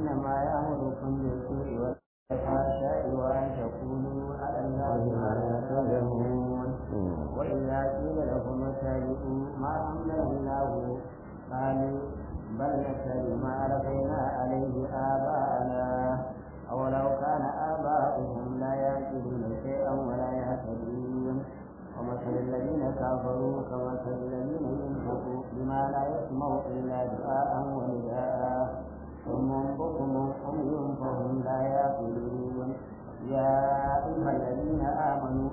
إنما يأمركم بالسوء والفحشاء وأن تقولوا على الله ما لا تعلمون وإذا قيل لهم اتبعوا ما أنزل الله قالوا بل نتبع ما ألقينا عليه آباءنا أولو كان آباؤهم لا يعقلون شيئا ولا يهتدون ومثل الذين كفروا كمثل الذين ينفقوا بما لا يسمع إلا دعاء ونداء ثم بكم عمي فهم لا يعقلون يا أيها الذين آمنوا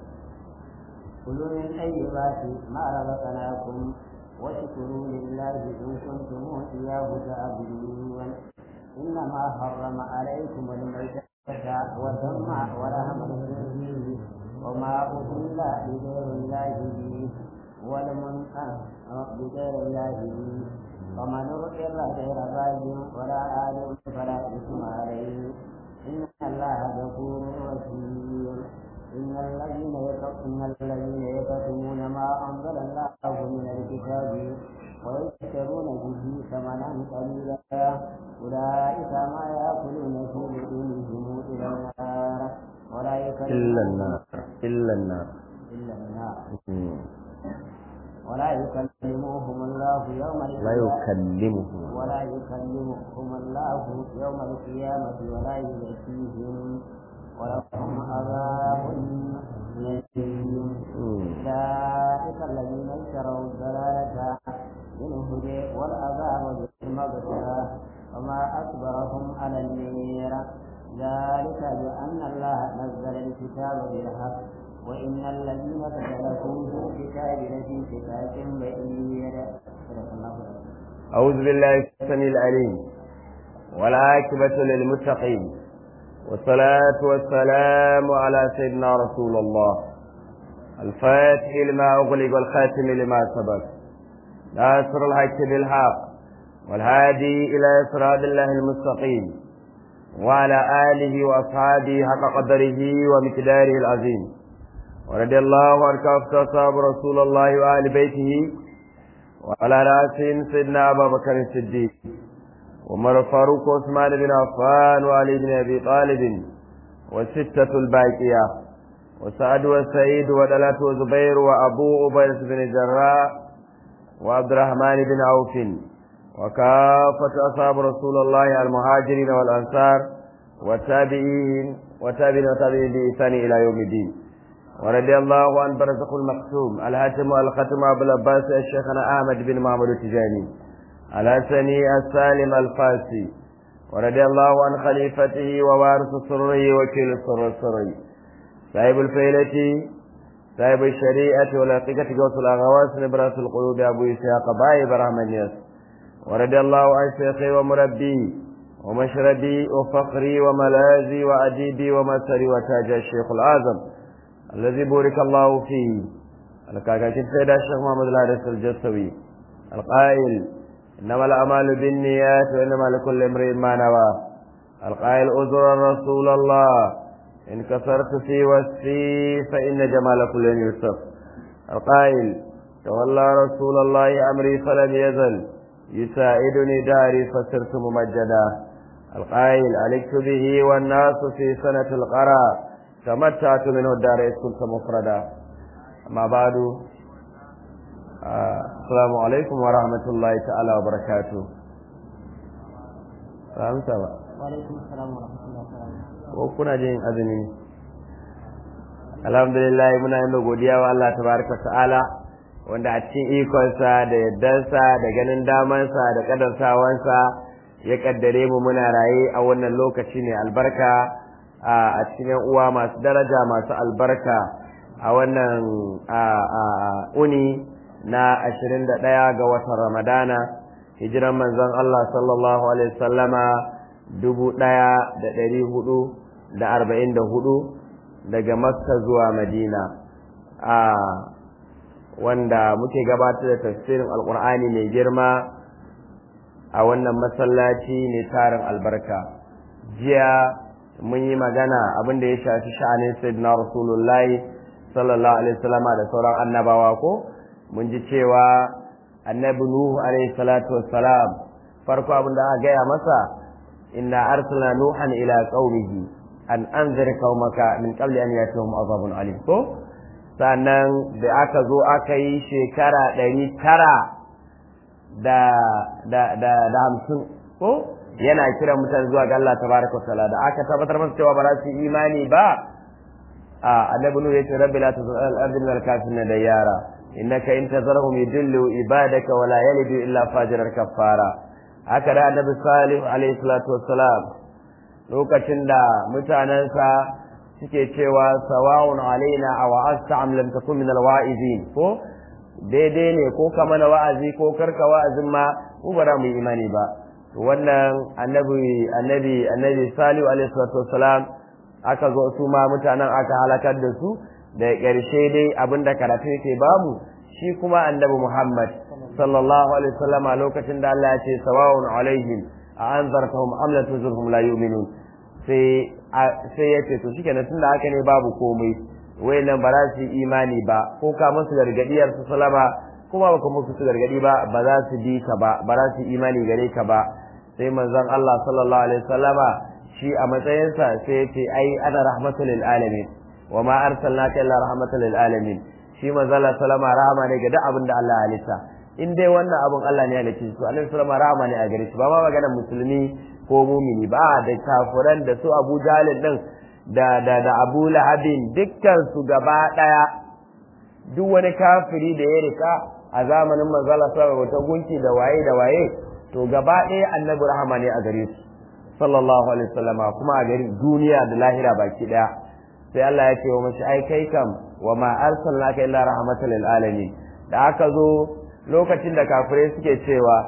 كلوا من طيبات ما رزقناكم واشكروا لله إن كنتم إياه تعبدون إنما حرم عليكم الميتة والدم ولحم الخنزير وما أهل بغير الله به والمنقذ بغير الله به ومن اضطر غير باغ ولا آل فلا إثم عليه إن الله غفور رحيم إن الذين إن الذين يكتمون ما أنزل الله من الكتاب ويشترون به ثمنا قليلا أولئك ما يأكلون في بطونهم إلى النار ولا يكلمون إلا النار إلا النار إلا النار مم. ولا يكلمهم الله يوم لا القيامة يكلمهم ولا يكلمهم الله يوم القيامة ولا يزكيهم ولهم عذاب أليم مم. أولئك الذين اشتروا الضلالة بالهدى والعذاب بالمغفرة وما أكبرهم على النير ذلك بأن الله نزل الكتاب بالحق وإن الذين اختلفوا في الكتاب لفي شقاق بعيد صدق الله العظيم أعوذ بالله السميع العليم والعاقبة للمتقين والصلاة والسلام على سيدنا رسول الله الفاتح لما أغلق والخاتم لما سبق ناصر الحق بالحق والهادي إلى صراط الله المستقيم وعلى آله وأصحابه حق قدره ومقداره العظيم ورضي الله عن كافة أصحاب رسول الله وآل بيته وعلى رأسهم سيدنا أبا بكر الصديق وعمر الفاروق وعثمان بن عفان وعلي بن أبي طالب والستة الباقية وسعد وسعيد ودلات وزبير وأبو عبيدة بن الجراح وعبد الرحمن بن عوف وكافة أصحاب رسول الله المهاجرين والأنصار والتابعين وتابعين وتابعين بإحسان إلى يوم الدين ورضي الله عن برزق المقسوم الهاتم والختم أبو العباس الشيخنا أحمد بن محمد التجاني الحسني السالم الفاسي ورضي الله عن خليفته ووارث سره وكيل السر السري صاحب الفيلة صاحب الشريعة والحقيقة قوس الأغواس نبرة القلوب أبو إسحاق باي برحمن ياس ورضي الله عن شيخي ومربي ومشربي وفخري وملاذي وأديبي ومسري وتاج الشيخ الأعظم الذي بورك الله فيه الكاكاكين سيد الشيخ محمد الحارث الجسوي القائل إنما الأعمال بالنيات وإنما لكل امرئ ما نوى القائل أزر رسول الله إن كسرت في وصفي فإن جمال كل يوسف القائل تولى رسول الله أمري فلم يزل يساعدني داري فصرت ممجدا القائل علقت به والناس في سنة القرى تمتعت منه الدار إذ كنت مفردا أما بعد آه السلام عليكم ورحمة الله تعالى وبركاته فهمت ba وعليكم السلام ورحمة الله وبركاته ko kuna jin azumi alhamdulillah muna yin godiya wa Allah tabaraka ta'ala wanda a cikin ikonsa da yaddansa da ganin damansa da kadarsawansa ya kaddare mu muna raye a wannan lokaci ne albarka a cikin yan uwa masu daraja masu albarka a wannan uni na ashirin da ɗaya ga watan ramadana hijiran manzon Allah sallallahu alaihi wasallama dubu ɗaya da ɗari hudu da arba'in da hudu daga makka zuwa madina a wanda muke gabatar da tafsirin alkur'ani mai girma a wannan masallaci ne tarin albarka jiya mun yi magana abin da ya shafi sha'anin sayyidina rasulullahi sallallahu alaihi wasallama da sauran annabawa ko mun ji cewa annabi nuhu alaihi salatu wassalam farko abin da aka gaya masa inna arsalna nuhan ila qaumihi an anzir qaumaka min qabli an yatihum azabun alim ko sannan da aka zo aka yi shekara ɗari tara da da da da hamsin ko yana kira mutane zuwa ga Allah tabaraka ta'ala da aka tabbatar masa cewa ba za su imani ba a annabi nuhu yace rabbi la tuzil al-ardi min al-kafirin da yara innaka in tazarhum yudillu ibadaka wa la yalidu illa fajiran kafara haka da annabi salih alaihi salatu wassalam lokacin da mutanensa suke cewa sawa'un alaina aw asta am lam takun min al-wa'izin ko daidai ne ko ka mana wa'azi ko karka wa'azin ma mu ba mu yi imani ba wannan annabi annabi annabi salihu alaihi salatu wassalam aka zo su ma mutanen aka halakar da su da ƙarshe dai abinda karatu yake bamu shi kuma annabi Muhammad sallallahu alaihi wasallam a lokacin da Allah ya ce sawa'un alaihim a anzartahum am la tuzurhum la yu'minun sai sai ya ce to shikenan tunda haka ne babu komai wayannan ba za su yi imani ba ko ka musu gargadiyar su salama kuma ba kuma su gargadi ba ba za su bi ka ba ba za su yi imani gare ka ba sai manzon Allah sallallahu alaihi wasallama shi a matsayinsa sai ya ce ai ana rahmatul lil alamin wa ma arsalnaka illa rahmatul lil alamin shi manzon Allah sallama rahama ne ga duk abin da Allah ya halitta in dai wannan abin Allah ne ya halitta su Allah sallama rahama ne a gare shi ba ma maganar musulmi ko mumini ba da kafiran da su Abu Jalil din da da da Abu Lahabin dukkan su gaba daya duk wani kafiri da ya rika a zamanin manzala sallallahu alaihi gunki da waye da waye to gaba ɗaya annabi rahama ne a gare su sallallahu alaihi wasallama kuma a gari duniya da lahira baki daya sai Allah ya ce wa mashi ai kai kam wa ma arsalnaka illa rahmatan lil alamin da aka zo lokacin da kafirai suke cewa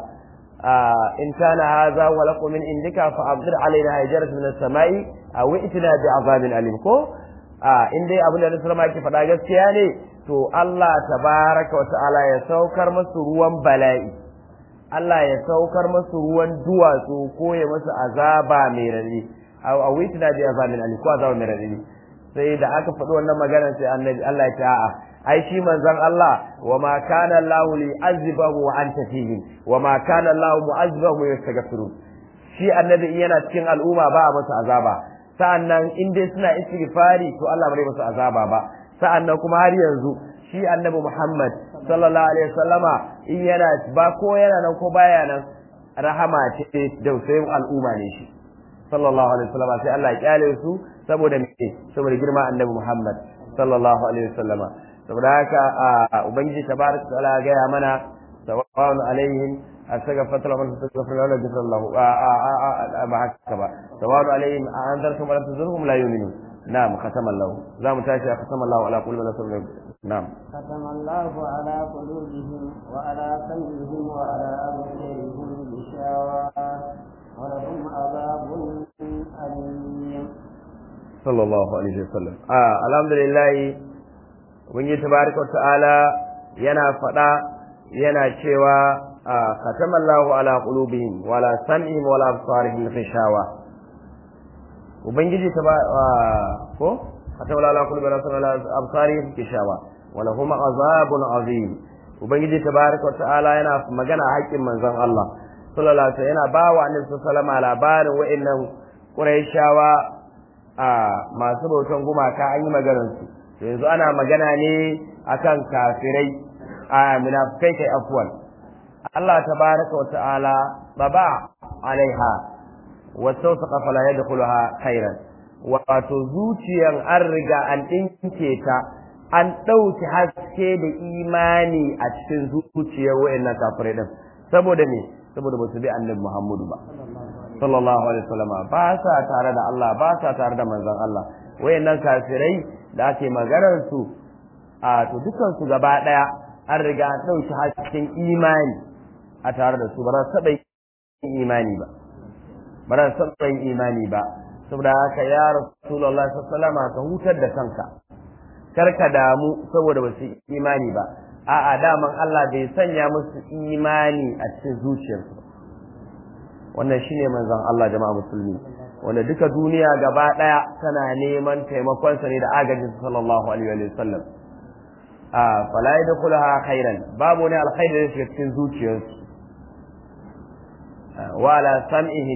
in kana hadha wa lakum min indika fa abdir alaina hijaratan min as-sama'i aw itina bi azabin alim ko in dai abin da Rasulullah yake faɗa gaskiya ne to Allah tabaraka wa ta'ala ya saukar masu ruwan bala'i Allah ya saukar masu ruwan duwatsu ko ya masu azaba mai rari a witina bi azabin ali ko azaba mai rari sai da aka faɗi wannan magana sai annabi Allah ya ce a'a ai shi manzon Allah wa ma kana Allahu li azibahu wa anta fihim wa ma kana Allahu mu'azibahu yastaghfiru shi annabi in yana cikin al'umma ba a masa azaba sa'annan in dai suna istighfari to Allah bai masa azaba ba sa'annan kuma har yanzu shi annabi Muhammad sallallahu alaihi wasallama in yana ba ko yana nan ko baya nan rahama ce da usayin al'umma ne shi sallallahu alaihi wasallama sai Allah ya kyale su saboda me saboda girma annabi Muhammad sallallahu alaihi wasallama saboda haka ubangiji tabaraka ta'ala ga ya mana sawa'un alaihim astaghfir lahum astaghfir lahum ghafara lahu ba haka ba sawa'un alaihim anzartum wa lam tuzurhum la yu'minun نعم ختم الله لا متاشى ختم الله على قلوب رسول نعم ختم الله على قلوبهم وعلى سمعهم وعلى أبصارهم غشاوة ولهم عذاب أليم صلى الله عليه وسلم آه الحمد لله ubangiji tabaraka ta'ala yana faɗa yana cewa khatamallahu ala qulubihim wala sam'ihim wala absarihim ghishawa ubangiji ta ba ko khatawla ala kulli rasul ala absarihim kishawa wala huma azabun azim ubangiji tabaraka wa ta'ala yana magana haƙƙin manzon Allah sallallahu alaihi wasallam yana ba wa annabi sallallahu alaihi labarin wa'annan quraishawa a masu bautan gumaka an yi maganar su yanzu ana magana ne akan kafirai a munafikai kai afwan Allah tabaraka wa ta'ala baba alaiha wasausaqa fala yadkhuluha khairan wato zuciyan an riga an dinke ta an ɗauki haske da imani a cikin zuciyar wayannan kafirai din saboda me saboda ba su bi annabi Muhammadu ba sallallahu alaihi wasallam ba sa tare da Allah ba sa tare da manzon Allah wayannan kafirai da ake maganar su a to dukan su gaba daya an riga an ɗauki hasken imani a tare da su ba za su taɓa imani ba ba za su taɓa imani ba saboda haka ya rasulullah sallallahu alaihi ka hutar da kanka kar ka damu saboda ba su imani ba a'a daman Allah bai sanya musu imani a cikin zuciyarsu wannan shine manzon Allah jama'a musulmi wanda duka duniya gaba daya tana neman taimakon sa ne da agajin sallallahu alaihi wa sallam a fala yadkhulaha khairan babu ne alkhairi da shi cikin zuciyarsu wala sam'ihim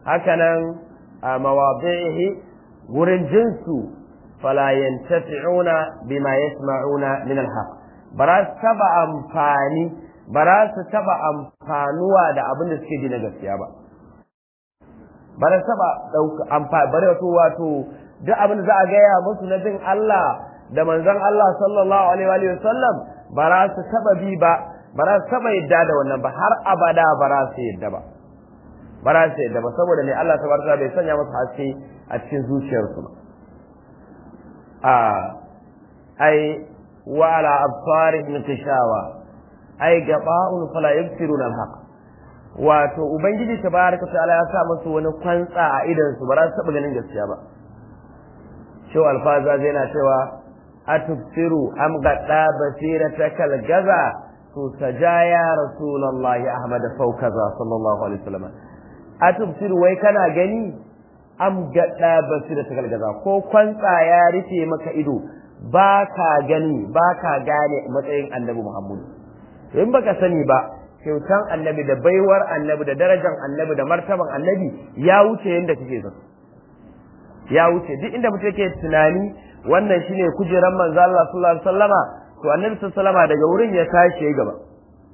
hakanan a mawadi'ihi wurin jinsu fala yantafi'una bima yasma'una min alhaq bara su taba amfani bara su taba amfanuwa da abin da suke ji na gaskiya ba bara taba dauka amfani bare wato wato duk abin da za a gaya musu na bin Allah da manzon Allah sallallahu alaihi wa sallam bara su taba bi ba bara su taba yadda da wannan ba har abada bara su yadda ba bara su yadda ba saboda ne Allah tabaraka bai sanya musu haske a cikin zuciyarsu ba a ai wa ala absarihim tishawa ai gaba'un fala yabsiruna al-haq wato ubangiji tabaraka ta'ala ya sa musu wani kwantsa a idan su ba za su taba ganin gaskiya ba shehu alfaza zai na cewa atubsiru am gadda basiratakal gaza to sajaya rasulullahi ahmad faukaza sallallahu alaihi wasallam atubsiru wai kana gani am gadda basiratakal gaza ko kwantsa ya rufe maka ido ba ka gani ba ka gane matsayin annabi muhammadu in baka sani ba kyautan annabi da baiwar annabi da darajar annabi da martaban annabi ya wuce yadda kake so ya wuce duk inda mutum yake tunani wannan shine kujeran manzo Allah sallallahu alaihi wasallama to annabi sallallahu alaihi wasallama daga wurin ya tashi yayi gaba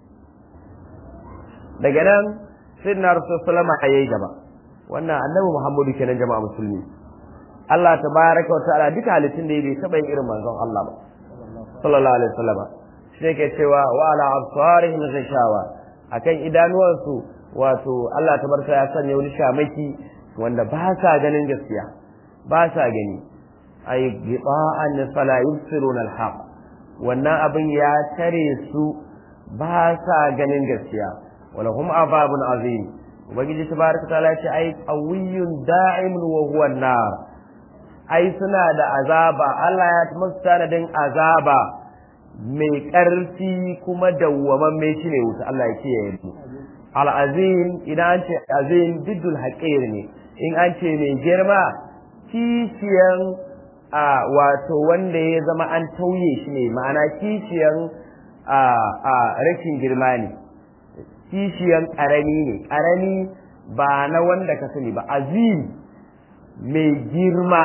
daga nan sayyidina rasul sallama yayi gaba wannan annabi Muhammadu kenan jama'a musulmi Allah tabaraka wa ta'ala duka halittun da bai taba yin irin manzon Allah ba sallallahu alaihi wasallama shi ne ke cewa wa ala absarihim ghishawa akan idanuwansu wato Allah tabaraka ya sanya wani shamaki wanda ba sa ganin gaskiya ba sa gani ay giba'an fala yubsiruna alhaq wannan abin ya tare su ba sa ganin gaskiya wala hum azabun azim ubangiji tabaraka taala ce ai qawiyyun da'imun wa huwa an-nar ai suna da azaba Allah ya musu tanadin azaba mai ƙarfi kuma dawwamamme shi ne wuta Allah ya kiyaye mu al-azim idan an ce azim diddul haqir ne in an ce mai girma kishiyan a wato wanda ya zama an tauye shi ne ma'ana kishiyan a a rashin girma ne kishiyan ƙarami ne ƙarami ba na wanda ka sani ba azim mai girma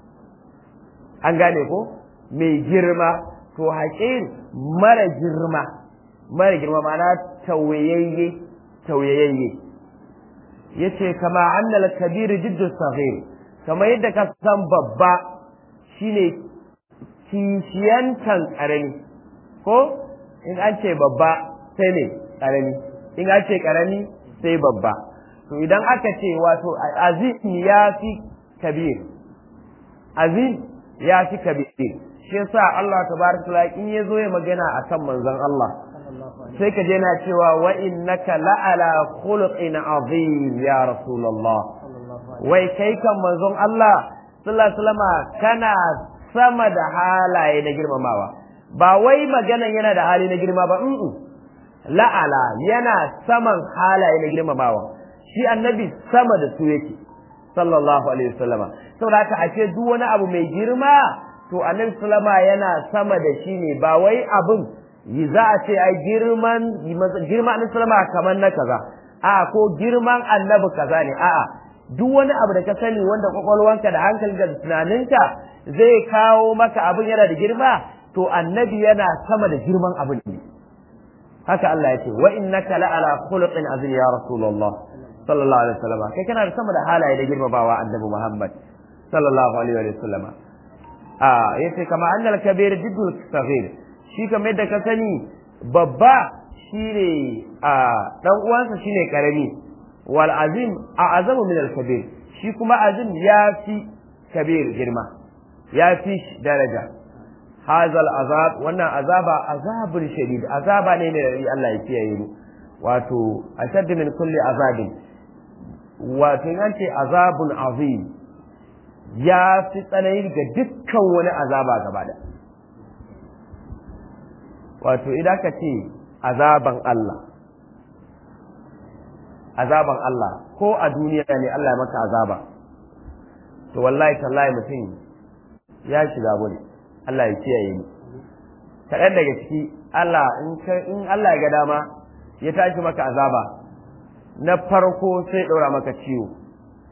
an gane ko mai girma to haƙin mara girma mara girma ma'ana tauyayye tauyayye yace kama annal kabir jiddu saghir kama yadda ka san babba shine kishiyantan karami ko in an ce babba sai ne karami in an ce karami sai babba to idan aka ce wato azim ya fi kabir azim ya fi kabir shi yasa Allah tabaraka taala in yazo ya magana akan manzon Allah sai ka je na cewa wa innaka la'ala khuluqin azim ya rasulullah wai kai kan manzon Allah sallallahu alaihi wasallam kana sama da halaye na girmamawa ba wai maganan yana da hali na girma ba la'ala yana saman halaye na girmamawa shi annabi sama da su yake sallallahu alaihi wasallam saboda haka ashe duk wani abu mai girma to annabi sallama yana sama da shi ne ba wai abin yi za a ce ai girman girman annabi sallama kamar na kaza a ko girman annabi kaza ne a'a duk wani abu da ka sani wanda kwakwalwanka da hankali da tunaninka zai kawo maka abin yana da girma to annabi yana sama da girman abin ne haka Allah ya ce wa innaka la'ala khuluqin azim ya rasulullah sallallahu alaihi wasallam kai kana da sama da halaye da girmamawa annabi Muhammad sallallahu alaihi wasallam a yace kama annal kabir jiddul saghir shi kamar yadda ka sani babba shine a dan uwansa shine karami wal azim a azamu min al kabir shi kuma azim ya fi kabir girma ya fi daraja hazal azab wannan azaba azabun shadid azaba ne mai Allah ya kiyaye mu wato ashaddu min kulli azabin wato in ce azabun azim ya fi tsanani ga dukkan wani azaba gaba da wato idan ka ce azaban Allah azaban Allah ko a duniya ne Allah ya maka azaba to wallahi tallahi mutum ya shiga bane Allah ya kiyaye ni kaɗan daga ciki Allah in Allah ya ga dama ya tashi maka azaba na farko sai ɗora maka ciwo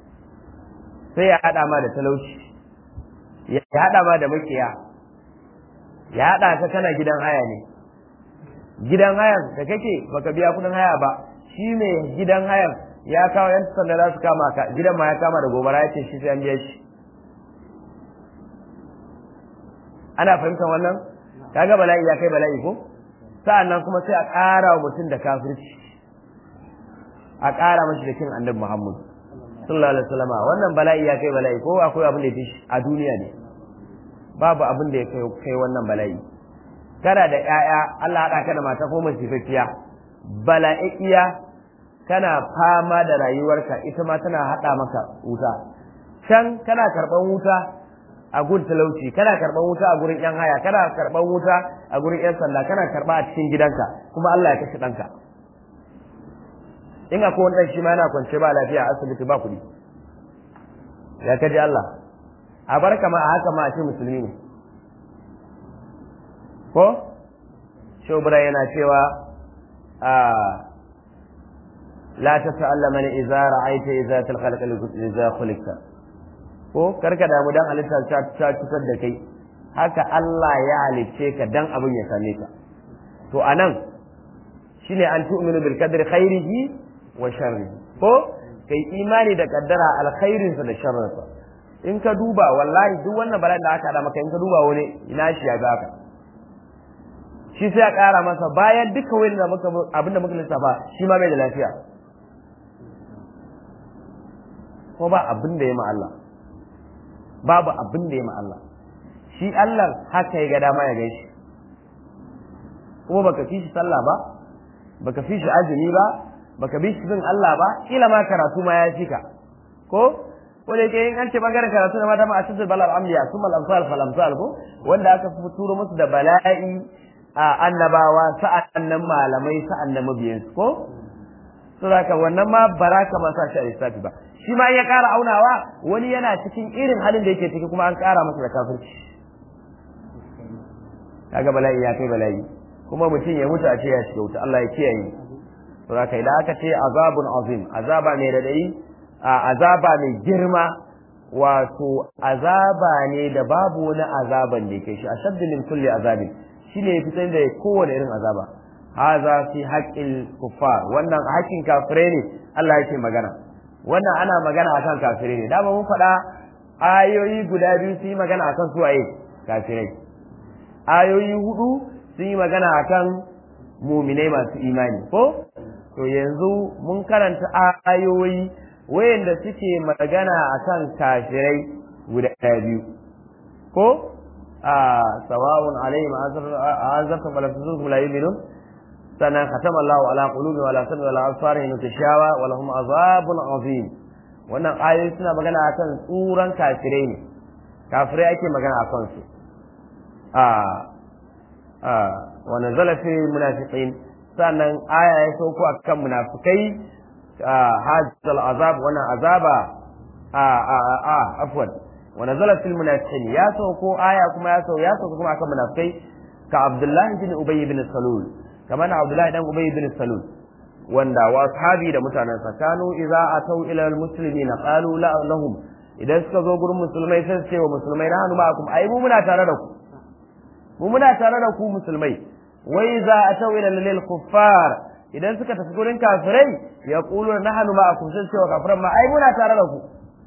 sai ya haɗa ma da talauci ya haɗa ma da makiya ya haɗa ka kana gidan haya ne gidan hayan da kake baka biya kudin haya ba shi ne gidan hayan ya kawo yan sanda za su kama ka gidan ma ya kama da gobara ya ce shi sai an biya shi ana fahimtar wannan kaga bala'i ya kai bala'i ko sa'annan kuma sai a ƙara wa mutum da kafirci a ƙara mashi da kin annabi Muhammad sallallahu alaihi wasallam wannan bala'i ya kai bala'i ko akwai abin da ya fi a duniya ne babu abin da ya kai wannan bala'i kana da ƴaƴa Allah haɗa ka da mata ko masifaffiya bala'iya kana fama da rayuwarka ita ma tana haɗa maka wuta can kana karɓan wuta a gun talauci kana karɓan wuta a gurin ƴan haya kana karɓan wuta a gurin ƴan sanda kana karɓa a cikin gidanka kuma Allah ya kashe ɗanka in akwai wani ɗan shi ma yana kwance ba lafiya a asibiti ba kuɗi ya kaji Allah a bar kama a haka ma a ce musulmi ne ko shobra yana cewa a la ta sa'alla mana idza ra'aita idza talqalqa idza khuliqta ko karka damu dan halitta ta ta cutar da kai haka Allah ya halicce ka dan abin ya same ka to anan shine an tu'minu bil qadri khairihi wa sharrihi ko kai imani da kaddara alkhairinsa da sharrinsa in ka duba wallahi duk wannan bala'in da aka hada maka in ka duba wani ina shi ya ga ka shi sai a ƙara masa bayan duka wani da muka abinda muka lissafa shi ma bai da lafiya ko ba abin da ya ma Allah babu abin da ya ma Allah shi Allah haka ya ga dama ya gaishe kuma baka fi shi sallah ba baka fi shi azumi ba baka bi shi bin Allah ba kila ma karatu ma ya fika ko ko da yake in an ce bangaren karatu da mata ma a cikin balal amliya summa al-amsal fal amsal ko wanda aka turo musu da bala'i a annabawa sa'annan malamai sa'annan mabiyan ko to haka wannan ma baraka ma sa shi a lissafi ba shi ma ya ƙara aunawa wani yana cikin irin halin da yake ciki kuma an ƙara masa da kafirci kaga bala'i ya kai bala'i kuma mutum ya mutu a ce ya shiga wuta Allah ya kiyaye to haka idan aka ce azabun azim azaba mai radai azaba mai girma wato azaba ne da babu wani azaban da yake shi ashaddu min kulli azabin shine ya fitar da kowane irin azaba haza fi haqqil kuffar wannan haƙƙin kafirai ne Allah yake magana wannan ana magana akan kafirai ne dama mun faɗa ayoyi guda biyu su yi magana akan su waye kafirai ayoyi hudu sun yi magana akan muminai masu imani ko to yanzu mun karanta ayoyi wayanda suke magana akan kafirai guda biyu ko a sawa'un alaihim azabtum wala tuzum la yu'minun sannan khatama Allah ala qulubi wala sam'i wala absarihim tashawa wa lahum azabun azim wannan ayoyi suna magana akan tsuran kafirai ne kafirai ake magana akan su a a wa nazala fi munafiqin sannan aya ya sauko akan munafikai hadzal azab wannan azaba a a a afwan wa nazala fil munafiqin ya sauko aya kuma ya sauko ya sauko kuma akan munafikai ka Abdullah bin Ubay bin Salul kamar Abdullah dan Ubay bin Salul wanda wa ashabi da mutanen sa kanu idza atau ila al muslimin qalu la lahum idan suka zo gurin musulmai sai su ce wa musulmai na hannu ma'akum ai mu muna tare da ku mu muna tare da ku musulmai wai za a tau ila lil kuffar idan suka tafi gurin kafirai ya qulu nahnu ma'akum sun ce wa kafiran ma ai muna tare da ku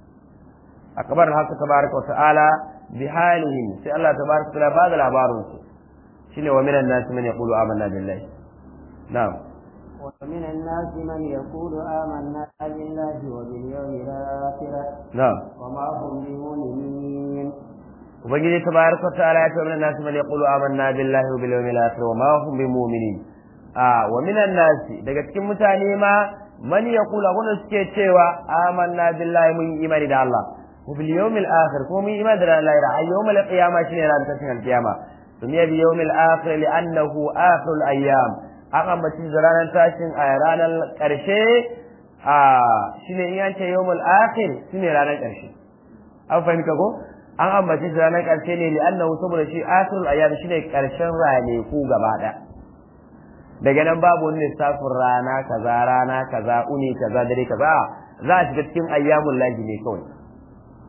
akbar haka tabaraka wa ta'ala bi halihim sai Allah tabaraka wa ta'ala ba da labarin su shine wa minan nas man yaqulu amanna billahi na'am ومن الناس من يقول آمنا بالله وباليوم الآخر na'am وما هم بمؤمنين ubangiji tabaraka wa ta'ala ya ce wa minan nas man yaqulu amanna billahi wa bil yawmil akhir wa ma hum bimu'minin a wa minan nas daga cikin mutane ma man yaqulu wanda suke cewa amanna billahi mun yi imani da Allah wa bil yawmil akhir ko mun yi imani da Allah da yawmil qiyamah shine ran tashin al-qiyama dunya bi yawmil akhir li'annahu akhirul ayyam an ambaci da ranar tashin a ranar karshe a shine in yance yawmul akhir shine ranar karshe an fahimta ko an ambace shi ranar ƙarshe ne li annahu saboda shi akhirul ayyam shine ƙarshen ranaku gaba ɗaya daga nan babu wani lissafin rana kaza rana kaza uni kaza dare kaza za a shiga cikin ayyamul lahi ne kawai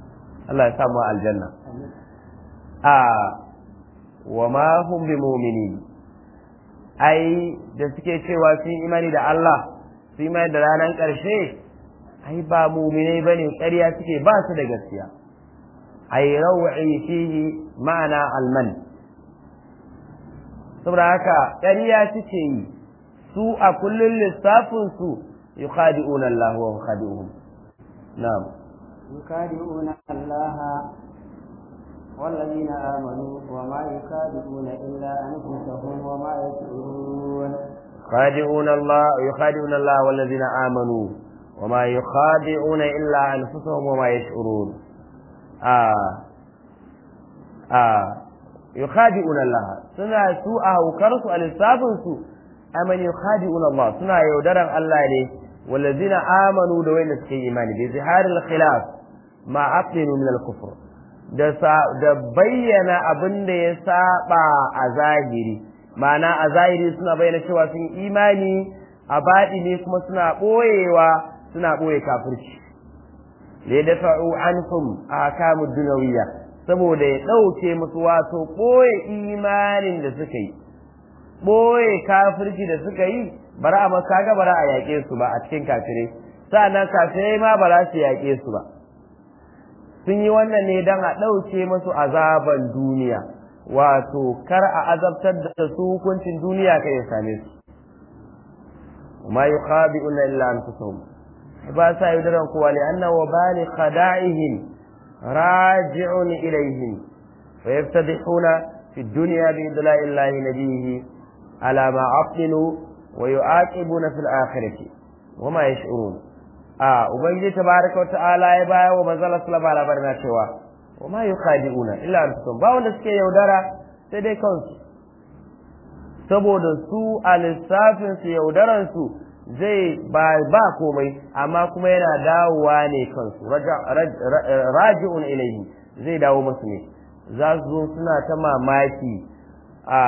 Allah ya samu aljanna a wa ma hum bi mu'minin ai da suke cewa sun imani da Allah sun imani da ranar ƙarshe ai ba mu'minai bane ƙarya suke ba su da gaskiya ai raw'i fihi ma'ana alman saboda haka ƙarya suke yi su a kullun lissafin su yukhadi'una Allah wa yukhadi'uhum na'am يخادعون الله والذين آمنوا وما يخادعون إلا أنفسهم وما يشعرون خادعون الله يخادعون الله والذين آمنوا وما يخادعون إلا أنفسهم وما يشعرون آه آه يخادعون الله سنة سوء وكرسوا الإسلام سوء أمن يخادعون الله سنة يودرن الله ليه والذين آمنوا دوين سكي إيماني بظهار الخلاف ما أقلوا من الكفر da bayyana abin da ya saba a zahiri ma'ana a zahiri suna bayyana cewa sun imani a baɗi ne kuma suna ɓoyewa suna ɓoye kafirci da da fa'u anhum a kamu dunawiya saboda ya ɗauke musu wato ɓoye imanin da suka yi ɓoye kafirci da suka yi bara a makaga bara a yaƙe su ba a cikin kafirai sa'annan kafirai ma ba za su yaƙe su ba sun yi wannan ne don a ɗauke musu azaban duniya wato kar a azabtar da su hukuncin duniya kai ya same su ma yuqabi'una illa anfusahum ba sa yaudaran kowa li anna wa bali khada'ihim raji'un ilayhim fa yaftadihuna fi dunya bi idla'i llahi nabiyhi ala ma aqinu wa yu'aqibuna fil akhirati wa ma yash'urun a ubangiji tabaraka wata'ala ya baya wa manzala sallama labarin na cewa wa ma yukhadi'una illa anfusahum ba wanda suke yaudara sai dai kansu saboda su a lissafin su yaudaran su zai ba ba komai amma kuma yana dawowa ne kansu raji'un ilaihi zai dawo musu ne za su zo suna ta mamaki a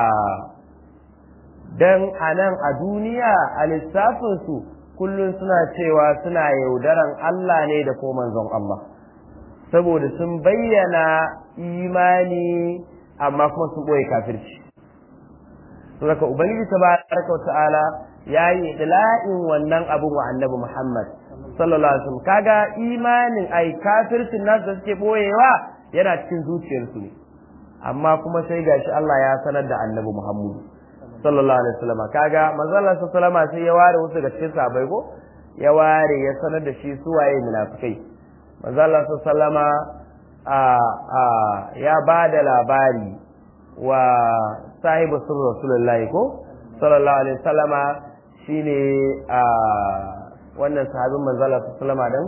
dan anan a duniya a lissafin su kullum suna cewa suna yaudaran Allah ne da ko manzon Allah saboda sun bayyana imani amma kuma sun ɓoye kafirci saboda ubangiji tabaraka ta'ala ya yi dila'in wannan abun wa annabi Muhammad sallallahu alaihi wasallam kaga imanin ai kafircin nasu da suke ɓoyewa yana cikin zuciyarsu ne amma kuma sai gashi Allah ya sanar da annabi Muhammad sallallahu alaihi wasallam kaga manzo Allah sallallahu alaihi sai ya ware wasu daga cikin sahabbai ko ya ware ya sanar da shi su waye munafikai manzo Allah sallallahu a a ya ba da labari wa sahibu sirr rasulullahi ko sallallahu alaihi wasallama shine a wannan sahabin manzo Allah sallallahu alaihi dan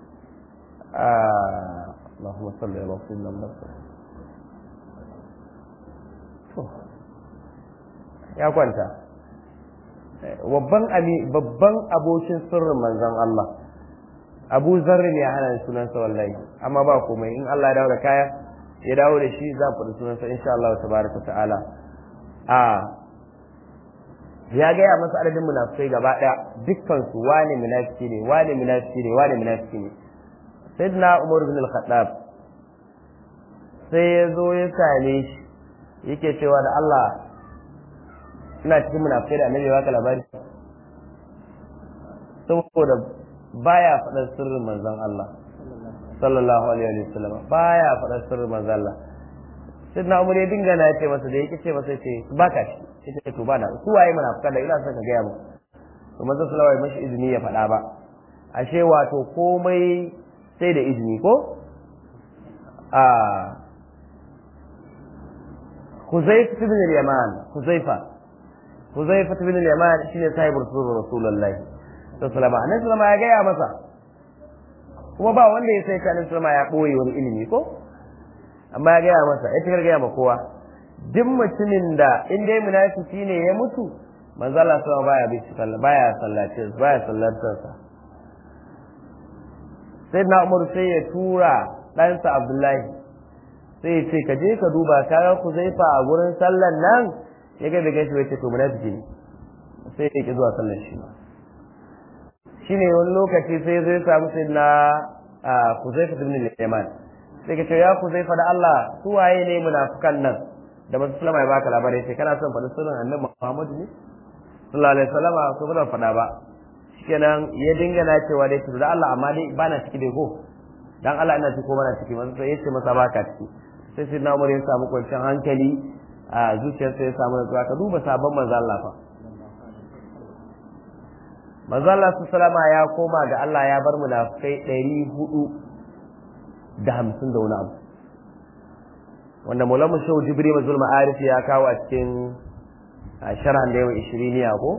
Allahumma salli ala sayyidina Muhammad ya kwanta babban babban abokin sirrin manzon Allah Abu Zarri ne ya hana ni sunansa wallahi amma ba komai in Allah ya dawo da kaya ya dawo da shi za ku sunansa insha Allah tabaraka ta'ala a ya gaya masa adadin munafikai gaba daya dukkan su wane munafiki ne wane munafiki ne wane munafiki ne sayyidina Umar bin al-Khattab sai ya zo ya same shi yake cewa da Allah ina cikin munafikai da annabi baka labari saboda baya faɗar sirrin manzon Allah sallallahu alaihi wa sallam baya faɗar sirrin manzon Allah sai na umar ya dinga na ce masa da yake ce masa ce baka shi ita to ba na su waye munafikan da ina son ka gaya mu to manzon sallallahu alaihi mashi izini ya faɗa ba ashe wato komai sai da izini ko a Huzaifa ibn al-Yaman Huzaifa Huzaifa ibn al-Yaman shine sahibul rasul Rasulullahi sallallahu alaihi wasallam ya gaya masa kuma ba wanda ya sai kanin sallama ya boye wani ilimi ko amma ya gaya masa ya tikar gaya ma kowa duk mutumin da in dai munafiki ne ya mutu manzo Allah sallallahu baya bi sallah baya sallace baya sallatar sa sai na Umar sai ya tura ɗansa Abdullahi sai ya ce ka je ka duba ka ga ku zaifa a gurin sallan nan ya ga daga shi bai ce to munafiki ne sai ya ki zuwa sallar shi shine wani lokaci sai zai samu sai na Huzaifa ibn al-Yaman sai ka ce ya ku zai faɗa Allah su waye ne munafukan nan da masu sulama ya baka labarai sai kana son faɗi sunan annabi Muhammadu ne sallallahu alaihi wasallama ko ba faɗa ba shikenan ya dinga na cewa dai to da Allah amma dai bana ciki dai ko dan Allah ina ciki ko bana ciki manzo sai yace masa baka ciki sai sai na umar ya samu kwanciyar hankali a zuciyarsa ya samu nutsuwa ka duba sabon manzo Allah fa manzo Allah sallama ya koma ga Allah ya bar munafikai ɗari hudu da hamsin da wani abu wanda maulamu shehu jibri mazul ma'arif ya kawo a cikin sharhan da yawan ishiriniya ko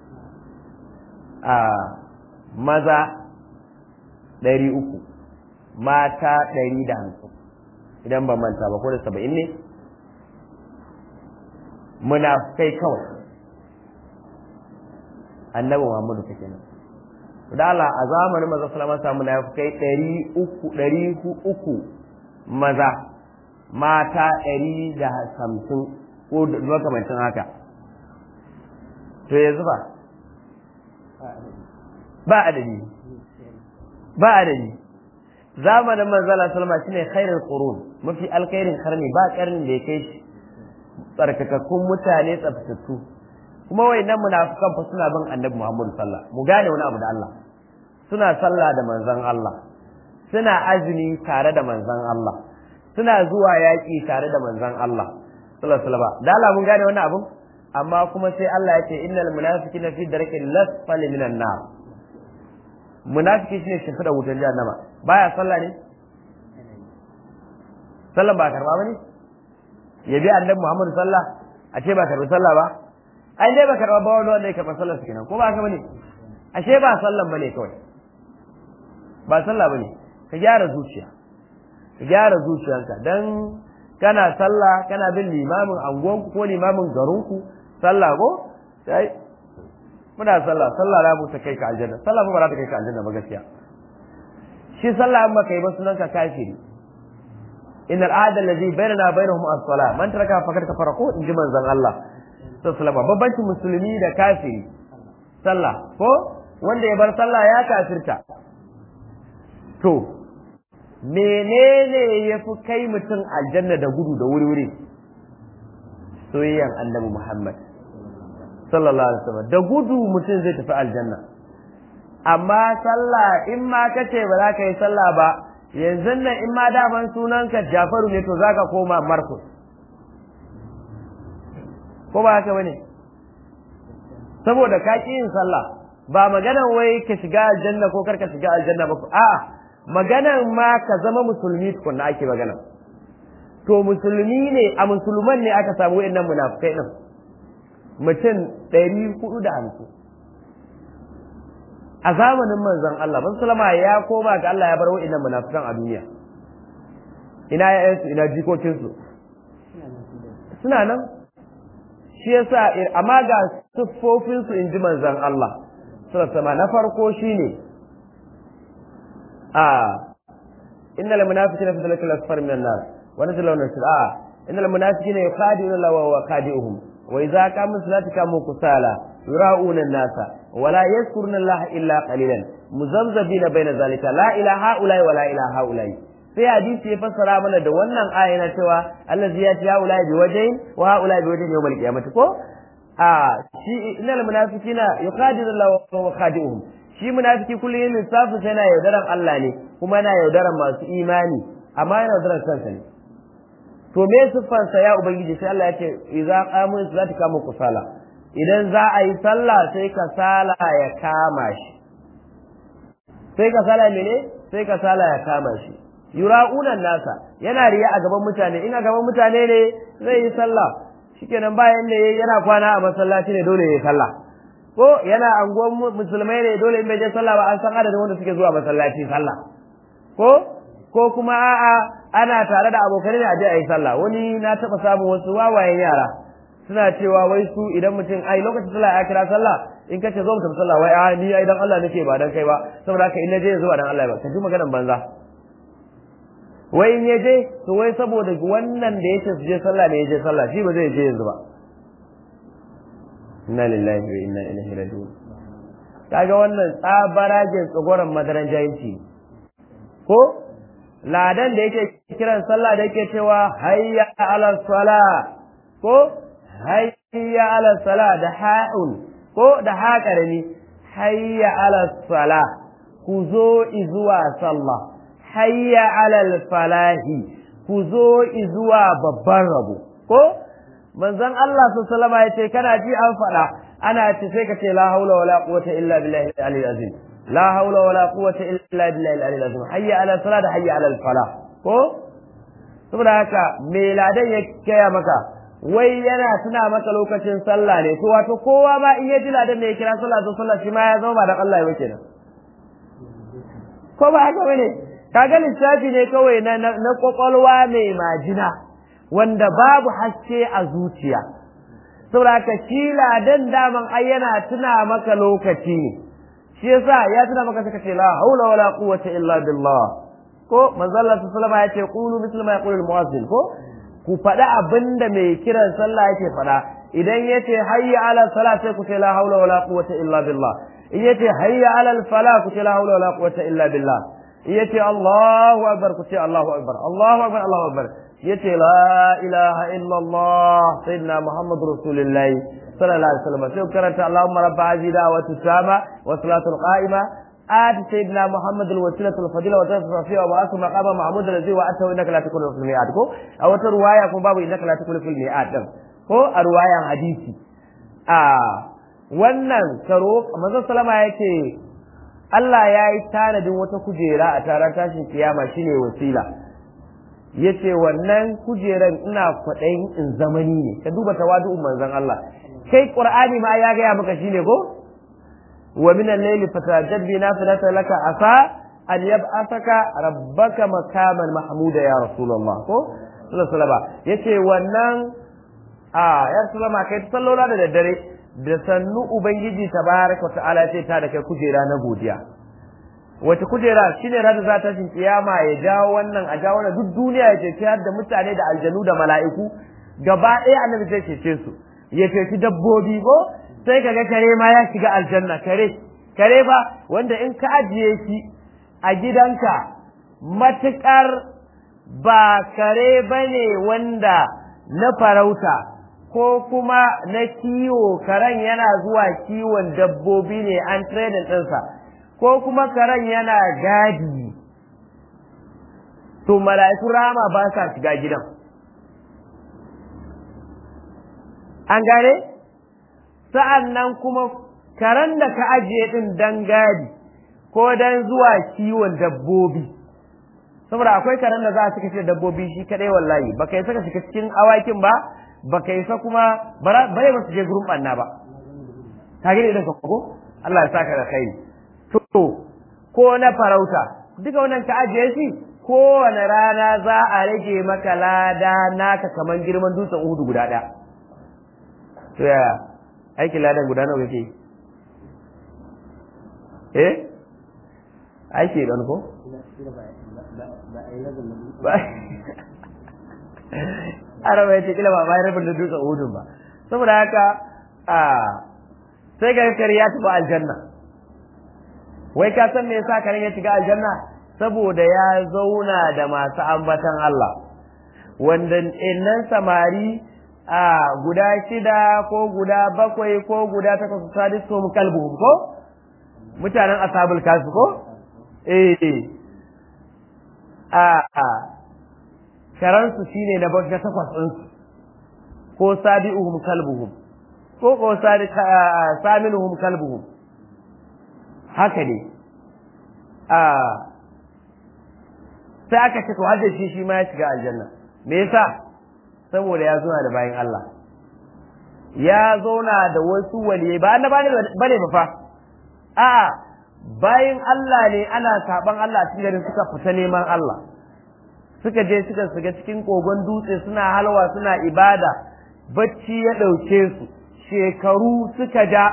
a maza ɗari uku mata ɗari da hamsin idan ban manta ba ko da saba'in ne munafikai kawai annabi muhammadu ta kenan da Allah a zamanin maza salama samu munafikai ɗari uku ɗari uku maza mata ɗari da hamsin ko makamancin haka to yanzu ba ba adadi ba adadi zamanin manzala salma shine khairul qurun mafi alkhairin karni ba karnin da ya kai shi tsarkakakkun mutane tsaftattu kuma wayannan munafikan fa suna bin annabi Muhammad sallah mu gane wani abu da Allah suna sallah da manzon Allah suna azumi tare da manzon Allah suna zuwa yaƙi tare da manzon Allah sallallahu alaihi wasallam da Allah mun gane wani abu amma kuma sai Allah ya ce innal munafiqina fi darkil lasfali minan nar munafiki shine shimfiɗa wutar jahannama baya sallah ne sallan ba karba bane ya bi annabi Muhammad sallah a ce ba karbi sallah ba ai dai ba karba ba wani wanda ya karba sallar su kenan ko ba haka bane ashe ba sallan bane kawai ba sallah bane ka gyara zuciya ka gyara zuciyanka dan kana sallah kana bin limamin anguwanku ko limamin garinku sallah ko sai muna sallah sallah la mu ta kai ka aljanna sallah ba za ta kai ka aljanna ba gaskiya shi sallah amma kai ba sunan ka kafiri innal ahda alladhi bainana bainahum as-salah man taraka faqad kafara ko inji manzon Allah sallallahu alaihi babbanci musulmi da kafiri sallah ko wanda ya bar sallah ya kafirta to menene ya fi kai mutum aljanna da gudu da wuri-wuri soyayyan annabi Muhammad sallallahu alaihi wasallam da gudu mutum zai tafi aljanna amma sallah in ma kace ba za ka yi sallah ba yanzu nan in ma daman sunanka Jafaru ne to zaka koma Markus ko ba haka bane saboda ka ki yin sallah ba maganan wai ka shiga aljanna ko kar ka shiga aljanna ba a'a maganan ma ka zama musulmi tukunna ake magana to musulmi ne a musulman ne aka samu wayannan munafukai din mutum ɗari hudu da hamsin a zamanin manzon Allah ban salama ya koma ga Allah ya bar wayannan munafukan a duniya ina yayansu ina jikokinsu suna nan shi yasa amma ga siffofinsu in ji manzon Allah sallallahu na farko shine إن المنافقين في ذلك الأسفل من النار ونزل لهم آه إن المنافقين يخادعون الله وهو خادعهم وإذا قاموا الصلاة قاموا كسالى يراؤون الناس ولا يذكرون الله إلا قليلا مزمزبين بين ذلك لا إلى هؤلاء ولا إلى هؤلاء sai hadisi ya fassara mana da wannan aya na cewa allazi ya ci haula bi wajhin wa haula bi wajhin yawmal qiyamati ko a shi innal munafiqina yuqadiru Allah wa huwa khadi'uhum shi munafiki kullum yin lissafin sai yana yaudaran Allah ne kuma yana yaudaran masu imani amma yana yaudaran kansa ne to me siffansa ya ubangiji sai Allah ya ce idza qamu salati kamu kusala idan za a yi sallah sai ka sala ya kama shi sai ka sala mene sai ka sala ya kama shi yura'unan nasa yana riya a gaban mutane in a gaban mutane ne zai yi sallah shikenan bayan da yana kwana a masallaci ne dole ya yi sallah ko yana anguwan musulmai ne dole in bai je sallah ba an san adadin wanda suke zuwa masallaci sallah ko ko kuma a'a ana tare da abokanai ne a je a yi sallah wani na taba samun wasu wawayen yara suna cewa wai su idan mutum ai lokacin sallah ya kira sallah in kace zo mutum sallah wai a ni ai dan Allah nake ba dan kai ba saboda haka in naje yanzu ba dan Allah ba ka ji maganan banza wai in yaje to wai saboda wannan da yake su je sallah ne ya je sallah shi ba zai je yanzu ba inna lillahi wa inna ilaihi raji'un kaga wannan tsabaragen tsagoran madaran jahilci ko ladan da yake kiran sallah da yake cewa hayya ala sala ko hayya ala sala da ha'un ko da ha karami hayya ala sala ku zo izuwa sallah hayya ala falahi ku zo izuwa babban rabo ko manzon Allah sallallahu alaihi ya ce kana ji an faɗa ana ce sai ka ce la haula wala quwwata illa billahi al-aliyyil azim la haula wala quwwata illa billahi al-aliyyil azim hayya ala salat hayya ala al-falah ko saboda haka me ladan ya kaya maka wai yana tuna maka lokacin sallah ne to wato kowa ma in ya ji ladan ne ya kira sallah to sallah shi ma ya zama ba da Allah ya kenan ko ba haka bane kaga lissafi ne kawai na na kwakwalwa mai majina wanda babu haske a zuciya saboda ka shi ladan daman ai yana tuna maka lokaci ne shi yasa ya tuna maka suka ce la haula wala quwwata illa billah ko manzo Allah sallallahu alaihi ya ce qulu mithla ma yaqulu al-muazzin ko ku faɗa abinda mai kiran sallah yake faɗa idan yace hayya ala salat sai ku ce la haula wala quwwata illa billah in yace hayya ala al-falah ku ce la haula wala quwwata illa billah in yace Allahu akbar ku ce Allahu akbar Allahu akbar Allahu akbar yace la ilaha illallah sayyidina muhammad rasulullah sallallahu alaihi wasallam sai karanta allahumma rabb hadhihi da'wati tama wa salatu qa'ima آت سيدنا محمد الوسيلة الفضيلة وتنصر وبعث مقام محمود الذي وأتوا إنك لا تكون في الميعاد كو أو رواية كو بابو إنك لا تكون في الميعاد كو رواية حديثي آه wannan karo manzon salama yake Allah ya yi tanadin wata kujera a taron tashin kiyama shine wasila yace wannan kujeran ina kwaɗayin in zamani ne ka duba tawadu'un manzon Allah kai qur'ani ma ya gaya maka shine ko wa min al-layli fatajad bi nafilata laka asa an yab'athaka rabbaka makaman mahmuda ya rasulullah ko sallallahu alaihi yace wannan a ya rasulullah kai sallola da daddare da sannu ubangiji tabaraka ta'ala ce ta da kai kujera na godiya wace kujera shine rada za ta shin kiyama ya jawo wannan a jawo na duk duniya ya cece da mutane da aljanu da mala'iku gaba ɗaya annabi zai cece su ya ceci dabbobi ko sai kaga kare ma ya shiga aljanna kare kare ba wanda in ka ajiye shi a gidanka matukar ba kare bane wanda na farauta ko kuma na kiwo karen yana zuwa kiwon dabbobi ne an training ɗinsa ko kuma karen yana gadi to mala'iku rama ba sa shiga gidan an gane sa'an nan kuma karen da ka ajiye ɗin dan gadi ko dan zuwa kiwon dabbobi saboda akwai karen da za a cika da dabbobi shi kadai wallahi ba kai saka shiga cikin awakin ba ba kai sa kuma bare ba su je gurin ɓanna ba ka gani idan ka ko Allah ya saka da kai to ko na farauta duka wannan ka ajiye shi kowane rana za a rage maka lada naka kaman girman dutsen uhudu guda ɗaya to yaya aikin ladan guda nawa yake eh aiki don ko araba ya ce kila ba bayan rabin da dutsen uhudun ba saboda haka a sai ga kare ya tafi aljanna wai ka san me yasa karen ya shiga aljanna saboda ya zauna da masu ambatan Allah wanda innan samari a guda shida ko guda bakwai ko guda takwas sadisu mu kalbuhum ko mutanen ashabul kafi ko eh a a karansu shine na bakka takwas din su ko sabi'uhum kalbuhum ko ko sadi saminuhum kalbuhum haka ne a sai aka ce to hadda shi shi ma ya shiga aljanna me yasa saboda ya zauna da bayan Allah ya zauna da wasu waliyai ba na bane bane ba fa a'a bayan Allah ne ana saban Allah a cikin suka fita neman Allah suka je suka shiga cikin kogon dutse suna halwa suna ibada bacci ya ɗauke su shekaru suka ja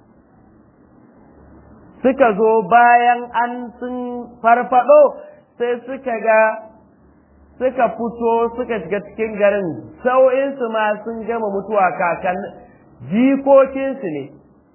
suka zo bayan an sun farfado sai suka ga suka fito suka shiga cikin garin sau'insu ma sun gama mutuwa kakan jikokinsu ne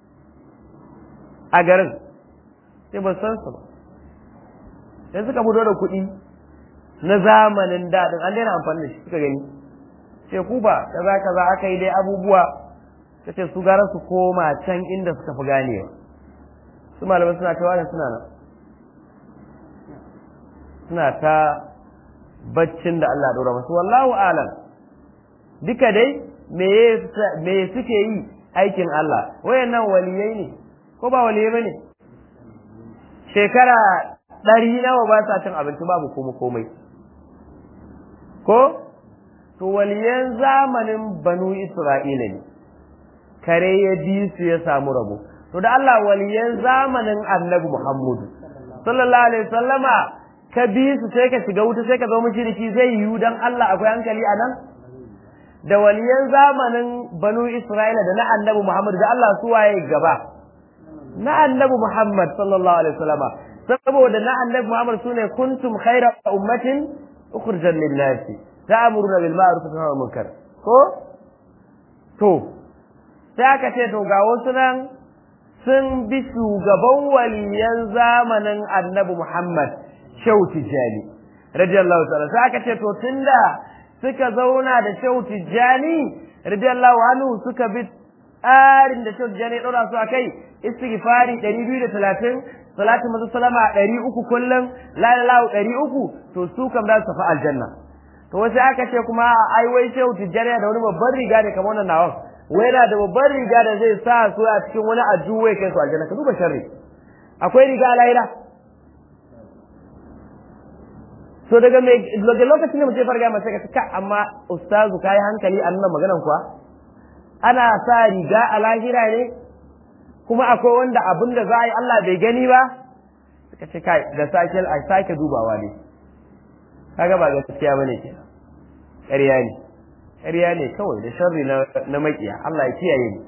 a garin sai ba san su ba sai suka fito da kuɗi na zamanin daɗin an daina amfani da shi suka gani ce ku ba kaza kaza aka yi dai abubuwa ta ce su gara su koma can inda suka fi ganewa su malamai suna ta wani suna nan suna ta baccin da Allah ɗora masu wallahu alam duka dai me suke yi aikin Allah wayannan waliyai ne ko ba waliyai ba ne shekara ɗari nawa ba sa cin abinci babu kuma komai ko to waliyan zamanin banu isra'ila ne kare ya bi su ya samu rabo to da Allah waliyan zamanin annabi muhammadu sallallahu alaihi wasallama ka bi su sai ka shiga wuta sai ka zama mushriki zai yiwu dan Allah akwai hankali a nan da waliyan zamanin banu isra'ila da na annabi muhammadu da Allah su waye gaba na annabi muhammad sallallahu alaihi wasallama saboda na annabi muhammad sune kuntum khayra ummatin ukhrijat lin-nasi ta'muruna bil ma'ruf wa tanhauna 'anil munkar ko to sai aka ce to ga wasu nan sun bi shugaban waliyan zamanin annabi Muhammad Shehu Tijjani radiyallahu ta'ala sai aka ce to tunda suka zauna da Shehu Tijjani radiyallahu anhu suka bi tsarin da Shehu Tijjani ya dora su akai istighfari 230 salatu mazu salama 300 kullum la ilaha 300 to su kam za su tafi aljanna to wasu aka ce kuma ai wai shehu tijjani da wani babban riga ne kamar wannan nawan wai yana da babban riga da zai sa su a cikin wani ajuwa kai su aljanna ka duba sharri akwai riga a lahira to daga mai daga lokacin da mutum farga masa ka ka amma ustazu kai hankali a nuna maganan kuwa ana sa riga a lahira ne kuma akwai wanda abin da za a yi Allah bai gani ba suka ce kai da sake a sake dubawa ne kaga ba gaskiya bane kenan ƙarya ne ƙarya ne kawai da sharri na na makiya Allah ya kiyaye ni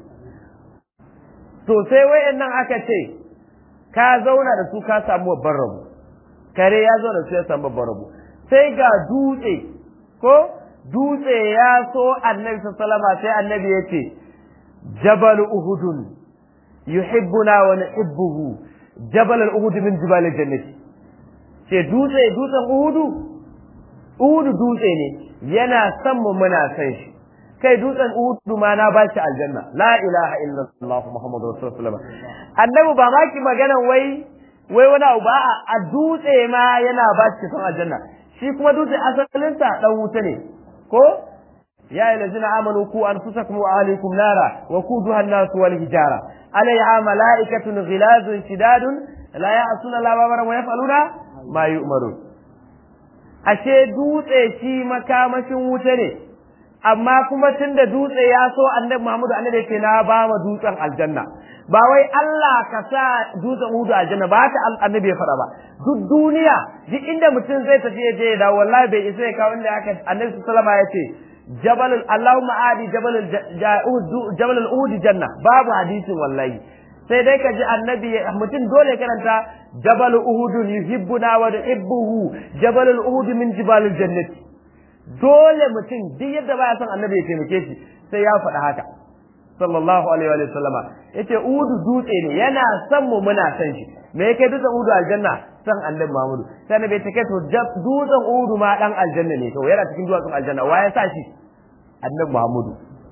to sai wayannan aka ce ka zauna da su ka samu babban rabo kare ya zo da su ya samu babban rabo sai ga dutse ko dutse ya so annabi sallallahu sai annabi ya ce jabal uhudun yuhibbuna wa nuhibbuhu jabal al-uhud min jibal al-jannati ce dutse dutsen uhudu uhudu dutse ne yana son mu muna san shi kai dutsen uhudu ma na bashi aljanna la ilaha illallah muhammadu rasulullah annabi ba ma ki magana wai wai wani abu ba a dutse ma yana bashi son aljanna shi kuma dutse asalinsa dan wuta ne ko ya ayyuhallazina amanu ku anfusakum wa ahlikum nara wa quduha an-nas wal hijara alayha malaikatun ghilazun shidadun la ya'suna la babara wa yaf'aluna ma yu'marun ashe dutse shi makamashin wuta ne amma kuma tunda dutse ya so annabi Muhammadu annabi yake na ba wa dutsen aljanna ba wai Allah ka sa dutsen hudu aljanna ba haka annabi ya faɗa ba duk duniya duk inda mutum zai tafi ya je da wallahi bai isa ya kawo inda aka annabi sallama ya ce jabal Allahumma adi jabal jabal al-uhud janna babu hadisin wallahi sai dai ka ji annabi mutum dole karanta jabal uhud yuhibbuna wa yuhibbuhu jabal uhud min jibal jannati dole mutum duk yadda baya son annabi ya taimake shi sai ya faɗa haka sallallahu alaihi wa sallama yace uhud dutse ne yana son mu muna son shi me yake dutsen uhud aljanna san annabi Muhammadu sai annabi ta kai to dutsen uhud ma dan aljanna ne to yana cikin duwatsun aljanna wa ya sa shi annabi Muhammadu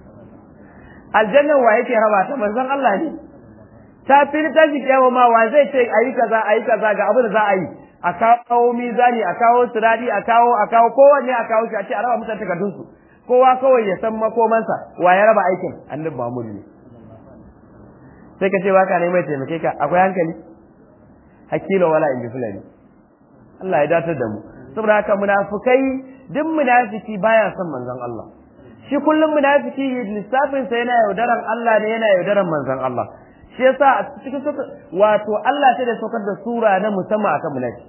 aljanna wa yake raba ta manzon Allah ne ta fili ta shi kyawa ma wa zai ce ayi kaza ayi kaza ga abin da za a yi a kawo mizani a kawo siradi a kawo a kawo kowanne a kawo shi a ce a raba mutane takardun su kowa kawai ya san makomansa wa ya raba aikin annabi Muhammad ne sai ka ce ba ka neman taimake ka akwai hankali hakila wala in fulani Allah ya datar da mu saboda haka munafikai duk munafiki baya son manzon Allah shi kullum munafiki lissafin sa yana yaudaran Allah ne yana yaudaran manzon Allah shi yasa a cikin wato Allah sai da saukar da sura na musamman akan munafiki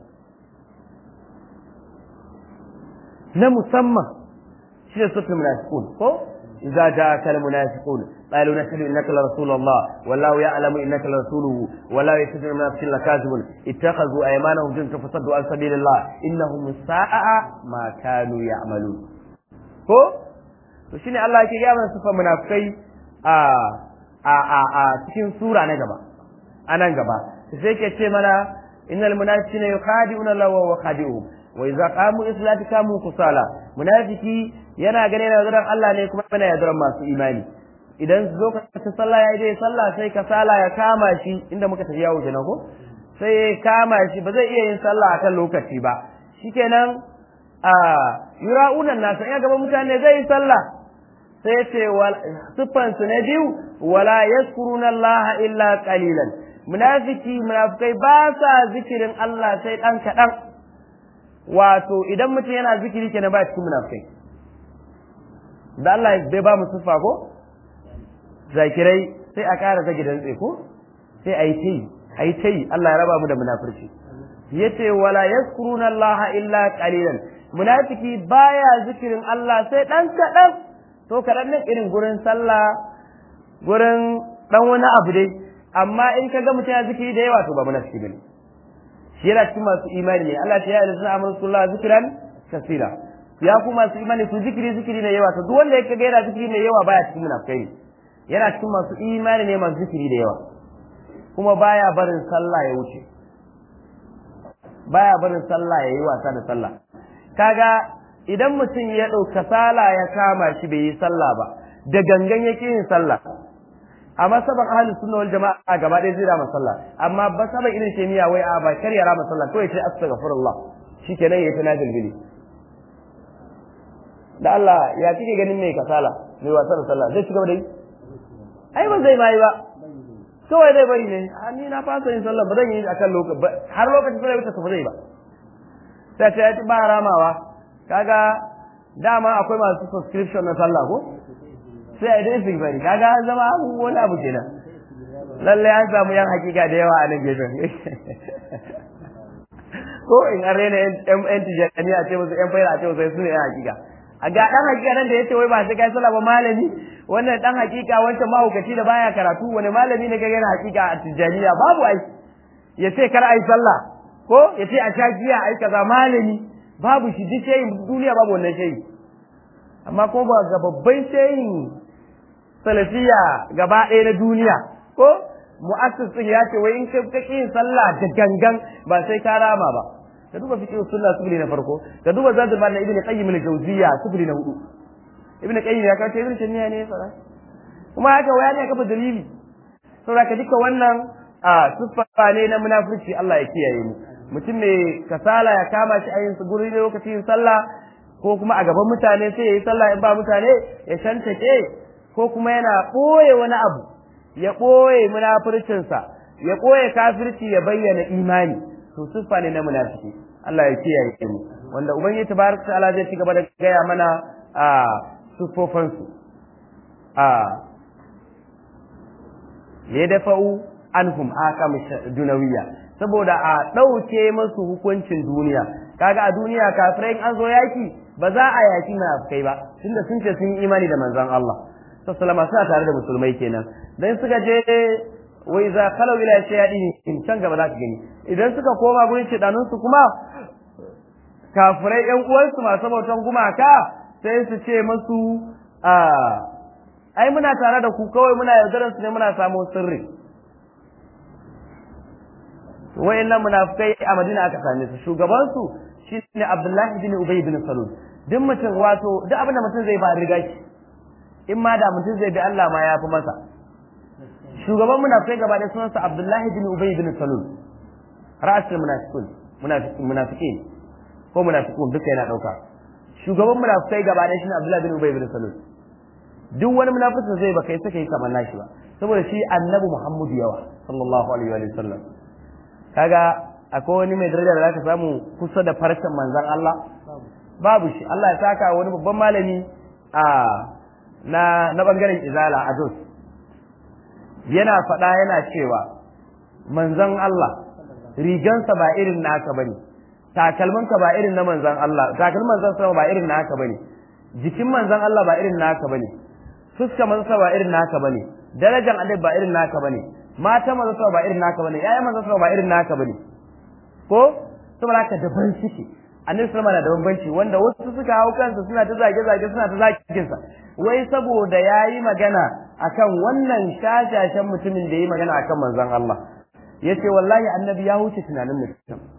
na musamman shi da sura munafiqun ko idza ja'aka al-munafiqun qalu nashhadu innaka la rasulullah wallahu ya'lamu innaka la rasuluhu wallahu yashhadu annaka munafiqun lakazibun ittakhadhu aymanahum junta fasaddu an sabilillah innahum sa'a ma kanu ya'malun ko to shine Allah yake ga mana sifar munafikai a a a a cikin sura na gaba a nan gaba sai ke ce mana innal munafiqina yukhadi'una Allah wa khadi'uhum wa idza qamu islati kamu kusala munafiki yana gane yana yaudaran Allah ne kuma yana yaudaran masu imani idan lokacin sallah ya yi dai sallah sai kasala ya kama shi inda muka tafi yawo kenan ko sai ya kama shi ba zai iya yin sallah akan lokaci ba shikenan a yura'unan nasa ya gaba mutane zai yi sallah sai ce siffan su na biyu wala yaskuruna Allah illa qalilan munafiki munafikai ba sa zikirin Allah sai dan kadan wato idan mutum yana zikiri kenan ba cikin munafikai da Allah bai ba mu siffa ko zakirai sai a ƙara zage dantse ko sai a yi ta yi a yi ta yi Allah ya raba mu da munafurci yace wala yaskuruna Allah illa qalilan munafiki baya zikirin Allah sai dan kadan to kadan nan irin gurin sallah gurin dan wani abu dai amma in kaga mutum ya zikiri da yawa to ba munafiki bane shi yana cikin masu imani ne Allah ya yi da amru sallallahu zikran kasira ya ku masu imani ku zikiri zikiri ne yawa to duk wanda ya kaga yana zikiri ne yawa baya cikin munafikai ne yana cikin masu imani ne masu zikiri da yawa kuma baya barin sallah ya wuce baya barin sallah ya yi wasa da sallah kaga idan mutum ya ɗauka sala ya kama shi bai yi sallah ba da gangan yake yin sallah amma saban ahlus sunna wal jama'a gaba ɗaya zai rama sallah amma ba saban irin shemiya wai a ba kar ya rama sallah kawai sai astaghfirullah shikenan yayi ta nafil da Allah ya kike ganin mai kasala mai wasa da sallah zai ci gaba da yi ai ba zai mai ba kawai zai bari ne a ni na fasa yin sallah ba zan yi akan lokaci har lokacin sai wuce ba zai ba sai ta yi ba ramawa kaga dama akwai masu subscription na sallah ko sai a idan su bari kaga an zama wani abu kenan lalle an samu yan hakika da yawa a nan gefen ko in an rena yan tijjani a ce musu yan fayar a ce musu su ne yan hakika a ga dan hakika nan da yace wai ba sai kai sallah ba malami wannan dan hakika wancan mahaukaci da baya karatu wani malami ne kaga yana hakika a tijjaniya babu ai ya ce kar ai sallah ko ya ce a sha giya ai kaza malami babu shi duk shayin duniya babu wannan shayi amma ko ba ga babban shayin salafiya gaba ɗaya na duniya ko mu'assis din ya ce wai in kai kake yin sallah da gangan ba sai ka rama ba ka duba fiqh sunna subli na farko ka duba zadul na ibnu qayyim al-jawziyya subli na hudu ibnu qayyim ya kace ibnu taymiya ne fara kuma haka waya ne kafa dalili saboda ka duka wannan a siffa ne na munafurci Allah ya kiyaye mu mutum mai kasala ya kama shi a yin su guri lokacin sallah ko kuma a gaban mutane sai ya yi sallah in ba mutane ya shantake ko kuma yana ɓoye wani abu ya ɓoye munafurcinsa ya ɓoye kafirci ya bayyana imani to siffa ne na munafiki Allah ya kiyaye mu wanda ubangiji tabaraka ta'ala zai ci gaba da gaya mana a siffofansu a ya dafa'u anhum akam dunawiyya saboda a ɗauke masu hukuncin duniya kaga a duniya kafirai an zo yaki ba za a yaki munafikai ba tunda sun ce sun yi imani da manzon Allah sallallahu suna tare da musulmai kenan dan suka je wa iza khalu ila shayadin in can gaba za ka gani idan suka koma gurin shedanun su kuma kafirai yan uwansu masu bautan gumaka sai su ce masu a ai muna tare da ku kawai muna yaudarar su ne muna samun sirri wayannan munafikai a Madina aka same su shugaban su shine Abdullahi bin Ubay bin Salul duk mutum wato duk abin da mutum zai ba riga shi in ma da mutum zai bi Allah ma ya fi masa shugaban munafikai gaba da sunansa Abdullahi bin Ubay bin Salul ra'asul munafiqun munafiqin ko munafiqun duka yana dauka shugaban munafikai gaba da shine Abdullahi bin Ubay bin Salul duk wani munafikin zai baka yi saka yi kamar nashi ba saboda shi annabi Muhammadu yawa sallallahu alaihi wa sallam kaga akwai wani mai daraja da zaka samu kusa da farcen manzon Allah babu shi Allah ya saka wani babban malami a na na bangaren izala a Jos yana faɗa yana cewa manzon Allah rigansa ba irin naka bane takalminka ba irin na manzon Allah takalmin manzon sama ba irin naka bane jikin manzon Allah ba irin naka bane fuska manzon ba irin naka bane darajar annabi ba irin naka bane mata manzon sama ba irin naka bane yaya manzon sama ba irin naka bane ko saboda haka daban suke annabi sallama na da bambanci wanda wasu suka hau kansa suna ta zage zage suna ta zagin sa wai saboda yayi magana akan wannan shashashen mutumin da yayi magana akan manzon Allah yace wallahi annabi ya huce tunanin mutum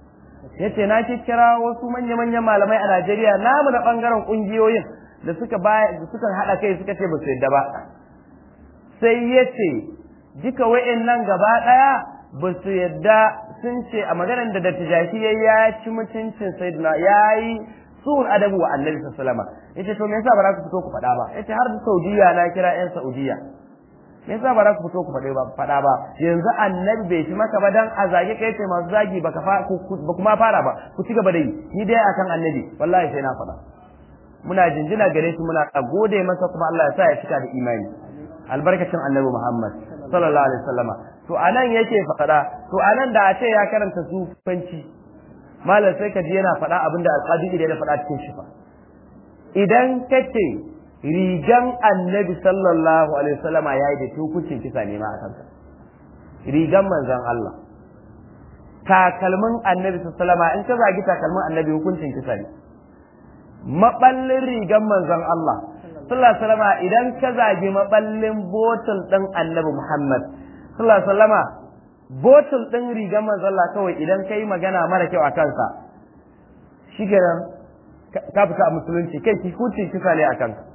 yace na kira wasu manya-manyan malamai a Najeriya namu na bangaren kungiyoyin da suka baya suka hada kai suka ce ba su yadda ba sai yace duka wayannan gaba daya ba su yadda sun ce a maganar da dattijashi ya ci mutuncin sayyidina yayi sun adabu wa annabi sallallahu alaihi wasallam yace to me yasa ba za ku fito ku faɗa ba yace har da Saudiya na kira yan Saudiya me yasa ba za ku fito ku faɗe ba faɗa ba yanzu annabi bai shi maka ba dan a zage kai ce masu zagi baka fa ba kuma fara ba ku ci gaba da yi ni dai akan annabi wallahi sai na faɗa muna jinjina gare shi muna gode masa kuma Allah ya sa ya cika da imani albarkacin annabi Muhammad sallallahu alaihi wasallama to anan yake faɗa to anan da a ce ya karanta sufanci malam sai ka ji yana faɗa abinda alƙadi da ya faɗa cikin shi fa idan kace rigan annabi sallallahu alaihi wasallama ya yi da hukuncin kisa ne ma a kanka rigan manzon Allah takalmin annabi sallallahu alaihi wasallama in ka zagi takalmin annabi hukuncin kisa ne maballin rigan manzon Allah sallallahu alaihi wasallama idan ka zagi maballin botul din annabi Muhammad sallallahu alaihi wasallama botul din rigan manzon Allah kawai idan kai magana mara kyau a kansa shi ka fita a musulunci kai hukuncin kisa ne a kanka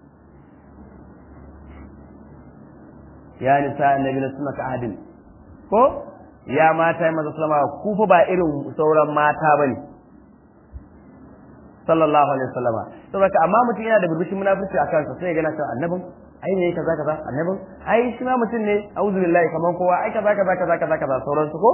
ya nisa annabi na suna ahadin ko ya mata yi maza sallama ku fa ba irin sauran mata ba ne sallallahu alaihi wasallama saboda amma mutum yana da burbushin munafurci a kansa sai ya gana cewa annabin ai ne kaza kaza annabin ai shi ma mutum ne auzu billahi kaman kowa ai kaza kaza kaza kaza kaza sauran su ko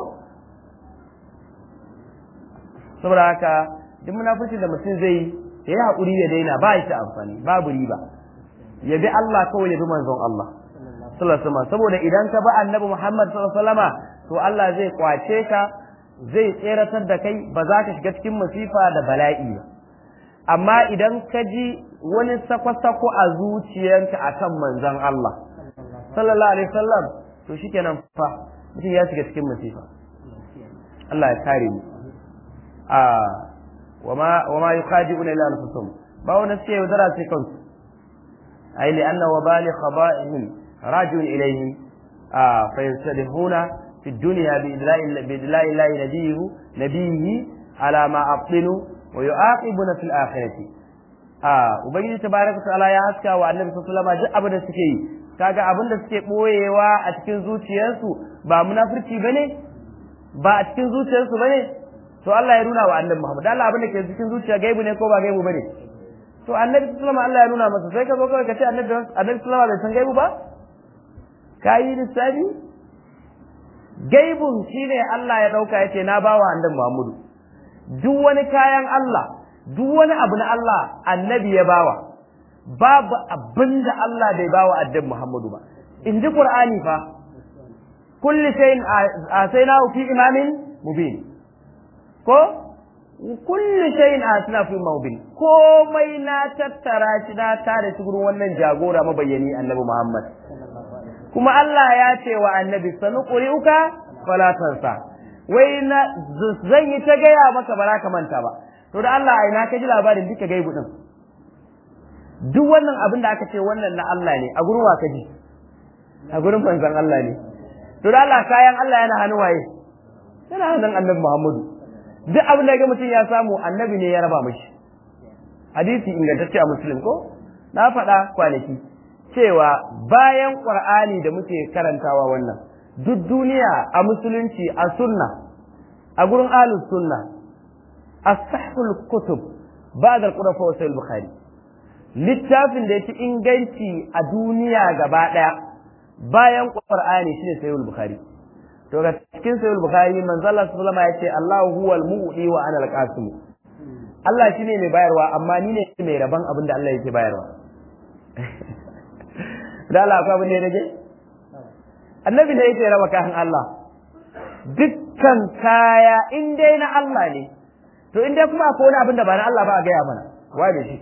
saboda haka duk munafurci da mutum zai ya yi haƙuri ya daina ba shi amfani babu riba ya bi Allah kawai ya bi manzon Allah sallallahu saboda idan ka bi annabi Muhammad sallallahu alaihi wasallama to Allah zai kwace ka zai tseratar da kai ba za ka shiga cikin masifa da bala'i ba amma idan ka ji wani sako-sako a zuciyanka akan manzon Allah sallallahu alaihi wasallam to shikenan fa mutum ya shiga cikin masifa Allah ya kare mu a wama wama yukhadi'una ila anfusihim ba wani suke yaudara sai kansu ai li anna wabali khaba'ihim راجع إليه آه فينسلخون في الدنيا بإدلاء الله نبيه نبيه على ما أبطلوا ويعاقبون في الآخرة آه وبين تبارك وتعالى يا حسكا والنبي صلى الله عليه وسلم أبدا سكي kaga abin da suke ɓoyewa a cikin zuciyarsu ba munafurci bane ba a cikin zuciyarsu bane to Allah ya nuna wa annabi Muhammad Allah abin da ke cikin zuciya gaibu ne ko ba gaibu bane to annabi sallallahu alaihi wasallam Allah ya nuna masa sai ka zo kawai ka ce annabi annabi sallallahu alaihi wasallam bai san gaibu ba ka yi lissafi gaibun shine Allah ya dauka yace na bawa annabi Muhammadu duk wani kayan Allah duk wani abu na Allah annabi ya bawa babu abinda Allah bai bawa annabi Muhammadu ba in ji Qur'ani fa kulli shay'in asaynahu fi imamin mubin ko kulli shay'in asna fi mubin komai na tattara shi na tare shi gurin wannan jagora mabayyani annabi Muhammad kuma Allah ya ce wa annabi sanu ƙuri'uka fala tansa wai na zan yi ta gaya maka ba za ka manta ba to da Allah ai na ka ji labarin duka gaibu din duk wannan abin da aka ce wannan na Allah ne a gurin wa ka ji a gurin manzon Allah ne to da Allah kayan Allah yana hannu waye yana hannun annabi Muhammadu duk abin da ga mutum ya samu annabi ne ya raba mishi hadisi ingantacce a muslim ko na faɗa kwanaki cewa bayan ƙur'ani da muke karantawa wannan duk duniya a musulunci a sunna a gurin ahlus sunna as-sahhul kutub ba'da al-qur'an wa sahih bukhari littafin da yafi inganci a duniya gaba daya bayan ƙur'ani shine sahih bukhari to ga cikin sahih bukhari manzo Allah sallallahu alaihi wasallam yace Allahu huwal mu'ti wa ana al-qasim Allah shine mai bayarwa amma ni ne mai rabon abin da Allah yake bayarwa da Allah akwai abin da ya rage annabi ne yake raba kayan Allah dukkan kaya in dai na Allah ne to in dai kuma akwai wani abin da ba na Allah ba a gaya mana wai da shi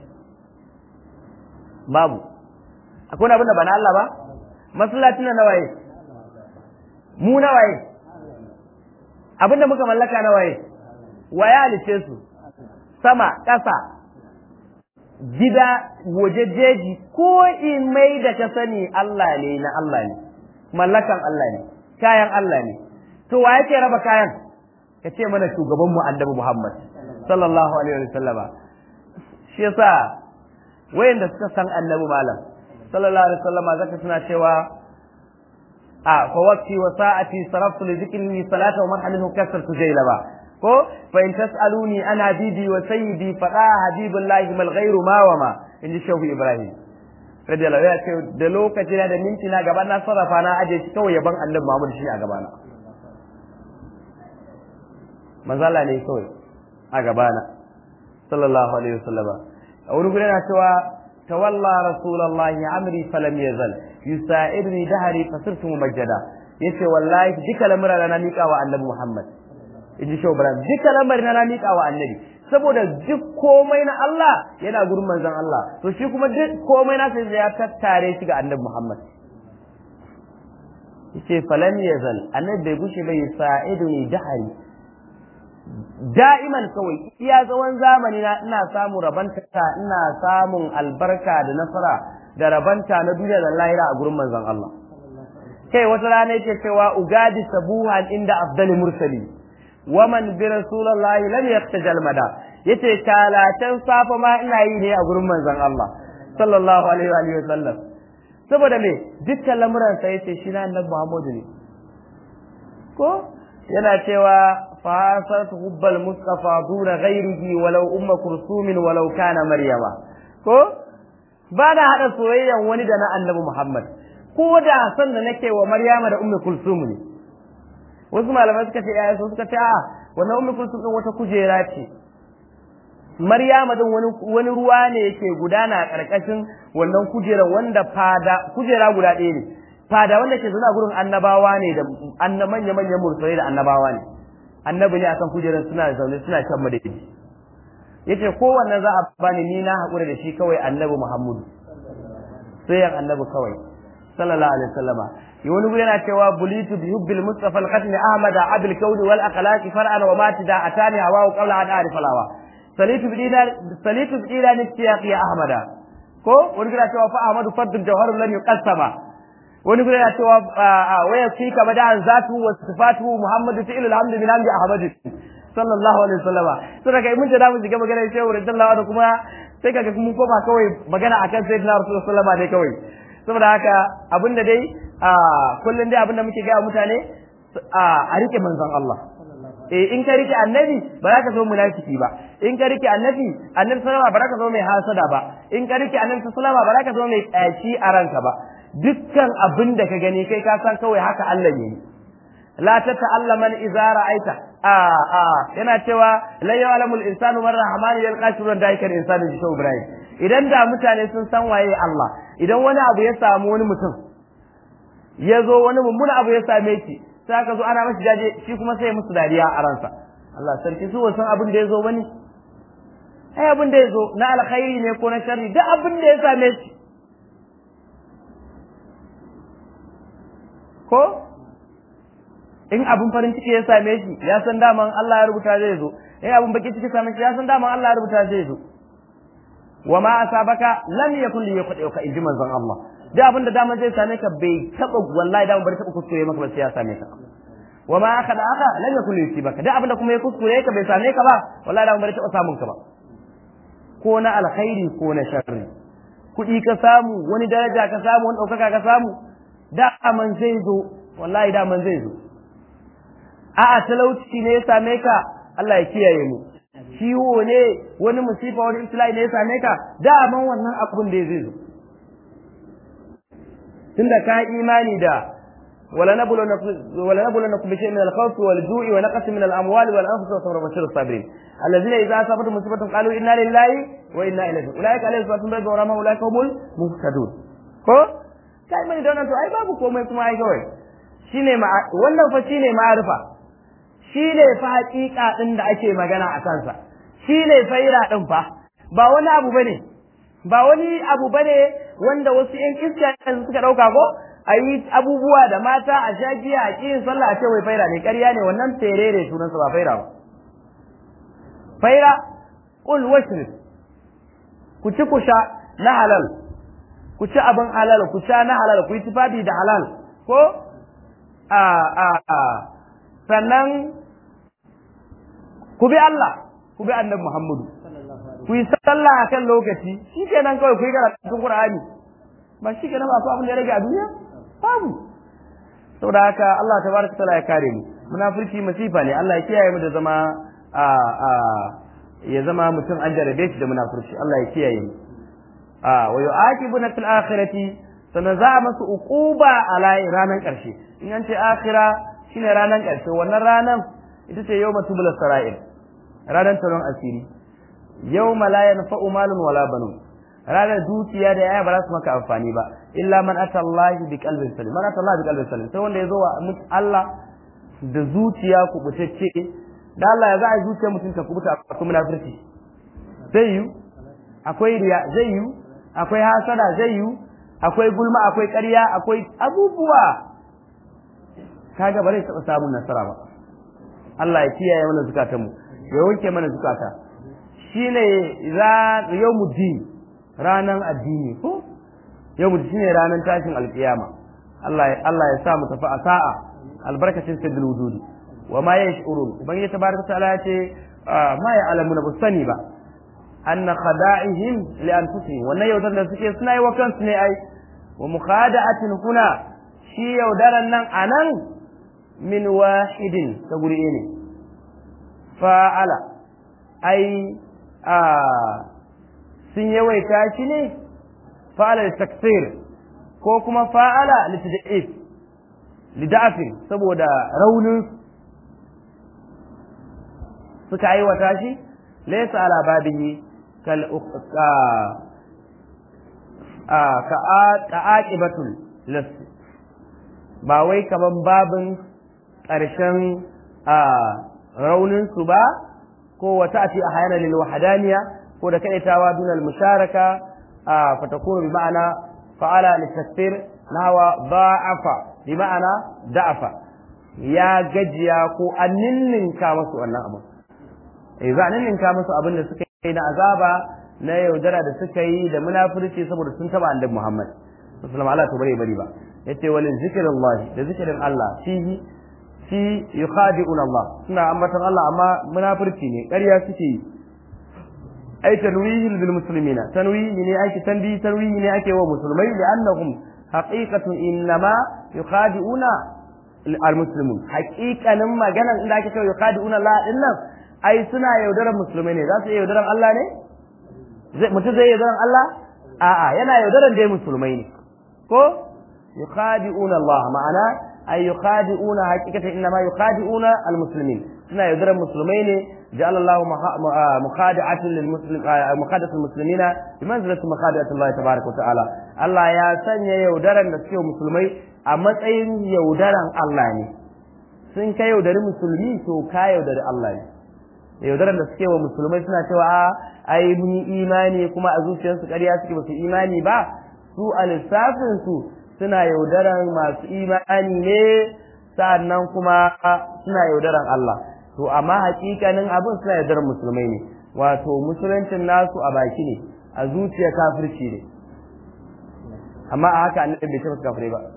babu akwai wani abin da ba na Allah ba masallacin na waye mu na waye abin da muka mallaka na waye waye halice su sama ƙasa gida waje jeji ko in mai da ka sani Allah ne na Allah ne mallakan Allah ne kayan Allah ne to wa yake raba kayan ka ce mana shugaban mu annabi Muhammad sallallahu alaihi wa sallama shi yasa wayanda suka san annabi malam sallallahu alaihi wa sallama zaka suna cewa a fa waqti wa sa'ati saraftu li dhikri salata wa marhamin kasartu jaylaba ko fa in tasaluni ana bibi wa sayyidi fada habibullahi mal ghairu ma wa ma inji shehu ibrahim radiyallahu ya ce da lokaci na da minti na gaba na sarrafa na aje shi kawai yaban annabi muhammad shi a gabana manzala ne kawai a gabana sallallahu alaihi wasallam a wani gudu yana cewa tawalla rasulullahi amri falam yazal yusa'irni dahari fasirtu mumajjada yace wallahi duka lamura na mika wa annabi muhammad inji shehu ibrahim duka lamarin na mika wa annabi saboda duk komai na Allah yana gurin manzon Allah to shi kuma duk komai na sai ya tattare shi ga annabi muhammad yace falam yazal annabi bai gushe bai sa'iduni dahari da'iman kawai iya tsawon zamani na ina samun rabanta ina samun albarka da nasara da rabanta na duniya da lahira a gurin manzon Allah kai wata rana yake cewa ugadi sabuhan inda afdali mursali waman bi rasulullahi lam yaqtajal mada yace talatan safa ma ina yi ne a gurin manzon Allah sallallahu alaihi wa sallam saboda me dukkan lamuran sa yace shi na annabi Muhammadu ne ko yana cewa fasat hubbal mustafa duna ghairihi walau umma kursumin walau kana maryama ko ba na hada soyayyan wani da na annabi muhammad ko da san da nake wa maryama da ummu kulsum ne wasu malamai suka ce ayyuka suka ce a wannan ummu kulsum din wata kujera ce maryama din wani wani ruwa ne yake gudana a karkashin wannan kujera wanda fada kujera guda ɗaya ne fada wanda ke zuna gurin annabawa ne da anna manya manyan mursalai da annabawa ne annabi ne akan kujerar suna zaune suna shan madadi yace kowanne za a bani ni na haƙura da shi kawai annabi muhammadu sai yan annabi kawai sallallahu alaihi wasallama yi wani guri yana cewa bulitu bi hubbil mustafa al-khatmi ahmad abul kauni wal akhlaqi far'an wa matida atani hawa qabla an a'rif alawa salitu bi dinar salitu bi dinar istiyaq ya ahmada ko wani guri yana cewa fa ahmadu faddul jawharul lam yuqassama wani gure yana cewa waya fi ka bada an zatu wa sifatu muhammadu fi ilal hamdu min hamdi ahmadu sallallahu alaihi wasallam to daga mun da mu shiga magana sai wa radallahu anhu kuma sai kaga mun koma kawai magana akan sayyidina rasulullahi sallallahu alaihi kawai saboda haka abinda dai kullun dai abinda muke ga mutane a rike manzon Allah eh in ka rike annabi ba za ka zo munafiki ba in ka rike annabi annabi sallama ba za ka zo mai hasada ba in ka rike annabi sallama ba za ka zo mai kashi a ranka ba dukkan abin da ka gani kai ka san kawai haka Allah ne la ta ta'allama idza ra'aita a a yana cewa la ya'lamu al-insanu man rahman yalqa shurran daikal insanu bi ibrahim idan da mutane sun san waye Allah idan wani abu ya samu wani mutum ya zo wani mummuna abu ya same shi sai aka zo ana mashi jaje shi kuma sai musu dariya a ransa Allah sarki su wasan abin da ya zo bane ai abin da ya zo na alkhairi ne ko na sharri duk abin da ya same shi ko in abin farin ciki ya same shi ya san daman Allah ya rubuta zai zo in abin baki ciki same shi ya san daman Allah ya rubuta zai zo wa ma asabaka lam yakun li yaqdiuka inji manzon Allah da abin da daman zai same ka bai taba wallahi daman bai taba kuskure maka ba sai ya same ka wa ma akhada aka lam yakun li yusibaka da abin da kuma ya kuskure ka bai same ka ba wallahi daman bai taba samun ka ba ko na alkhairi ko na sharri kuɗi ka samu wani daraja ka samu wani ɗaukaka ka samu daman zai zo wallahi daman zai zo a'a talauci ne ya same ka Allah ya kiyaye mu ciwo ne wani musifa wani ibtila'i ne ya same ka daman wannan abun da zai zo tunda ka imani da wala nabulu wala nabulu nakum bi shay'in min al-khawf wal ju'i wa naqs min al-amwal wal anfus wa sabr bashir as-sabirin alladhina idza asabatuhum musibatun qalu inna lillahi wa inna ilayhi ulaika alayhim salatu min wa ulaika humul muhtadun ko kai mai da to ai babu komai kuma ai kawai shine ma wannan fa shine ma'arifa shine fa haƙiƙa din da ake magana a kansa shine faira din fa ba wani abu bane ba wani abu bane wanda wasu ƴan iska suka dauka ko a yi abubuwa da mata a shagiya a kiyin sallah a ce wai faira ne ƙarya ne wannan terere sunansa ba faira ba faira qul washrib ku ci ku sha na halal ku ci abin halal ku sha na halal ku yi tufafi da halal ko a a a sannan ku bi Allah ku bi annabi Muhammadu ku yi sallah akan lokaci shikenan kawai ku yi karatun Qur'ani ba shikenan ba su abin da ya rage a duniya babu saboda haka Allah tabaraka taala ya kare mu munafurci masifa ne Allah ya kiyaye mu da zama a a ya zama mutum an jarabe shi da munafurci Allah ya kiyaye mu a wa yu'aqibuna fil akhirati sannan za a masu uquba a ranar karshe in an ce akhira shine ranar karshe wannan ranar ita ce yawma tubul sara'il ranar taron asiri yawma la yanfa'u malun wala banun ranar dukiya da yaya ba za su maka amfani ba illa man atallahi bi qalbin salim man atallahi bi qalbin salim sai wanda ya zo wa Allah da zuciya kubutacce da Allah ya za a zuciya mutum ta kubuta akwai munafurci zai yi akwai riya zai yi akwai hasada zai yi akwai gulma akwai ƙarya akwai abubuwa kaga ba zai taɓa samun nasara ba Allah ya kiyaye mana zukatanmu ya wanke mana zukata shine za yawmuddin ranan addini ko yawmuddin shine ranan tashin alkiyama Allah ya Allah ya sa mu tafi a sa'a albarkacin sayyidul wujudi wa ma yash'urun ubangiji tabaraka ta'ala ya ce ma ya alamuna ba sani ba anna khada'ihim li anfusihim wannan yaudar da suke suna yi wa kansu ne ai wa mukhada'atin kuna shi yaudaran nan anan min wahidin ta guri ne fa'ala ai a sun yawaita shi ne fa'ala da taksir ko kuma fa'ala litida'if lidafin saboda raunin suka aiwata shi laysa ala babihi kal ka aqibatul las ba wai kaman babin ƙarshen raunin su ba ko wata ati a hayana lil wahadaniya ko da kaitawa dunal musharaka fatakunu bi ma'ana fa'ala litasfir nawa da'afa bi ma'ana da'afa ya gajiya ko an ninninka masu wannan abu eh za a ninninka masu abin da suka yi na azaba na yaudara da suka yi da munafurci saboda sun taba annabi Muhammad sallallahu alaihi wasallam bari bari ba yace walin zikrullahi da zikirin Allah fihi fi yukhadi'una Allah suna ambatan Allah amma munafurci ne ƙarya suke yi ai tanwihi bil muslimina tanwihi ne ake tanbi tanwihi ne ake wa musulmai li'annahum haqiqatun innama yukhadi'una al muslimun haqiqanin maganan inda ake cewa yukhadi'una Allah din nan ai suna yaudaran musulmai ne za su iya yaudaran Allah ne mutum zai yaudaran Allah a'a yana yaudaran dai musulmai ne ko yukhadi'una Allah ma'ana ay yukhadi'una haqiqatan innama yukhadi'una al muslimin suna yaudaran musulmai ne جعل الله مخادعة للمسلم مخادعة المسلمين بمنزلة مخادعة الله تبارك وتعالى الله يا سنيا يودرن da suke musulmai a matsayin yaudaran Allah ne sun ka yaudari musulmi to ka yaudari Allah ne yaudaran da suke wa musulmai suna cewa a ai mun yi imani kuma a zuciyarsu ƙarya suke ba su imani ba su a lissafin su suna yaudaran masu imani ne sa'annan kuma suna yaudaran Allah to amma hakikanin abin suna yardar musulmai ne wato musuluncin nasu a baki ne a zuciya kafirci ne amma a haka annabi bai taɓa kafirai ba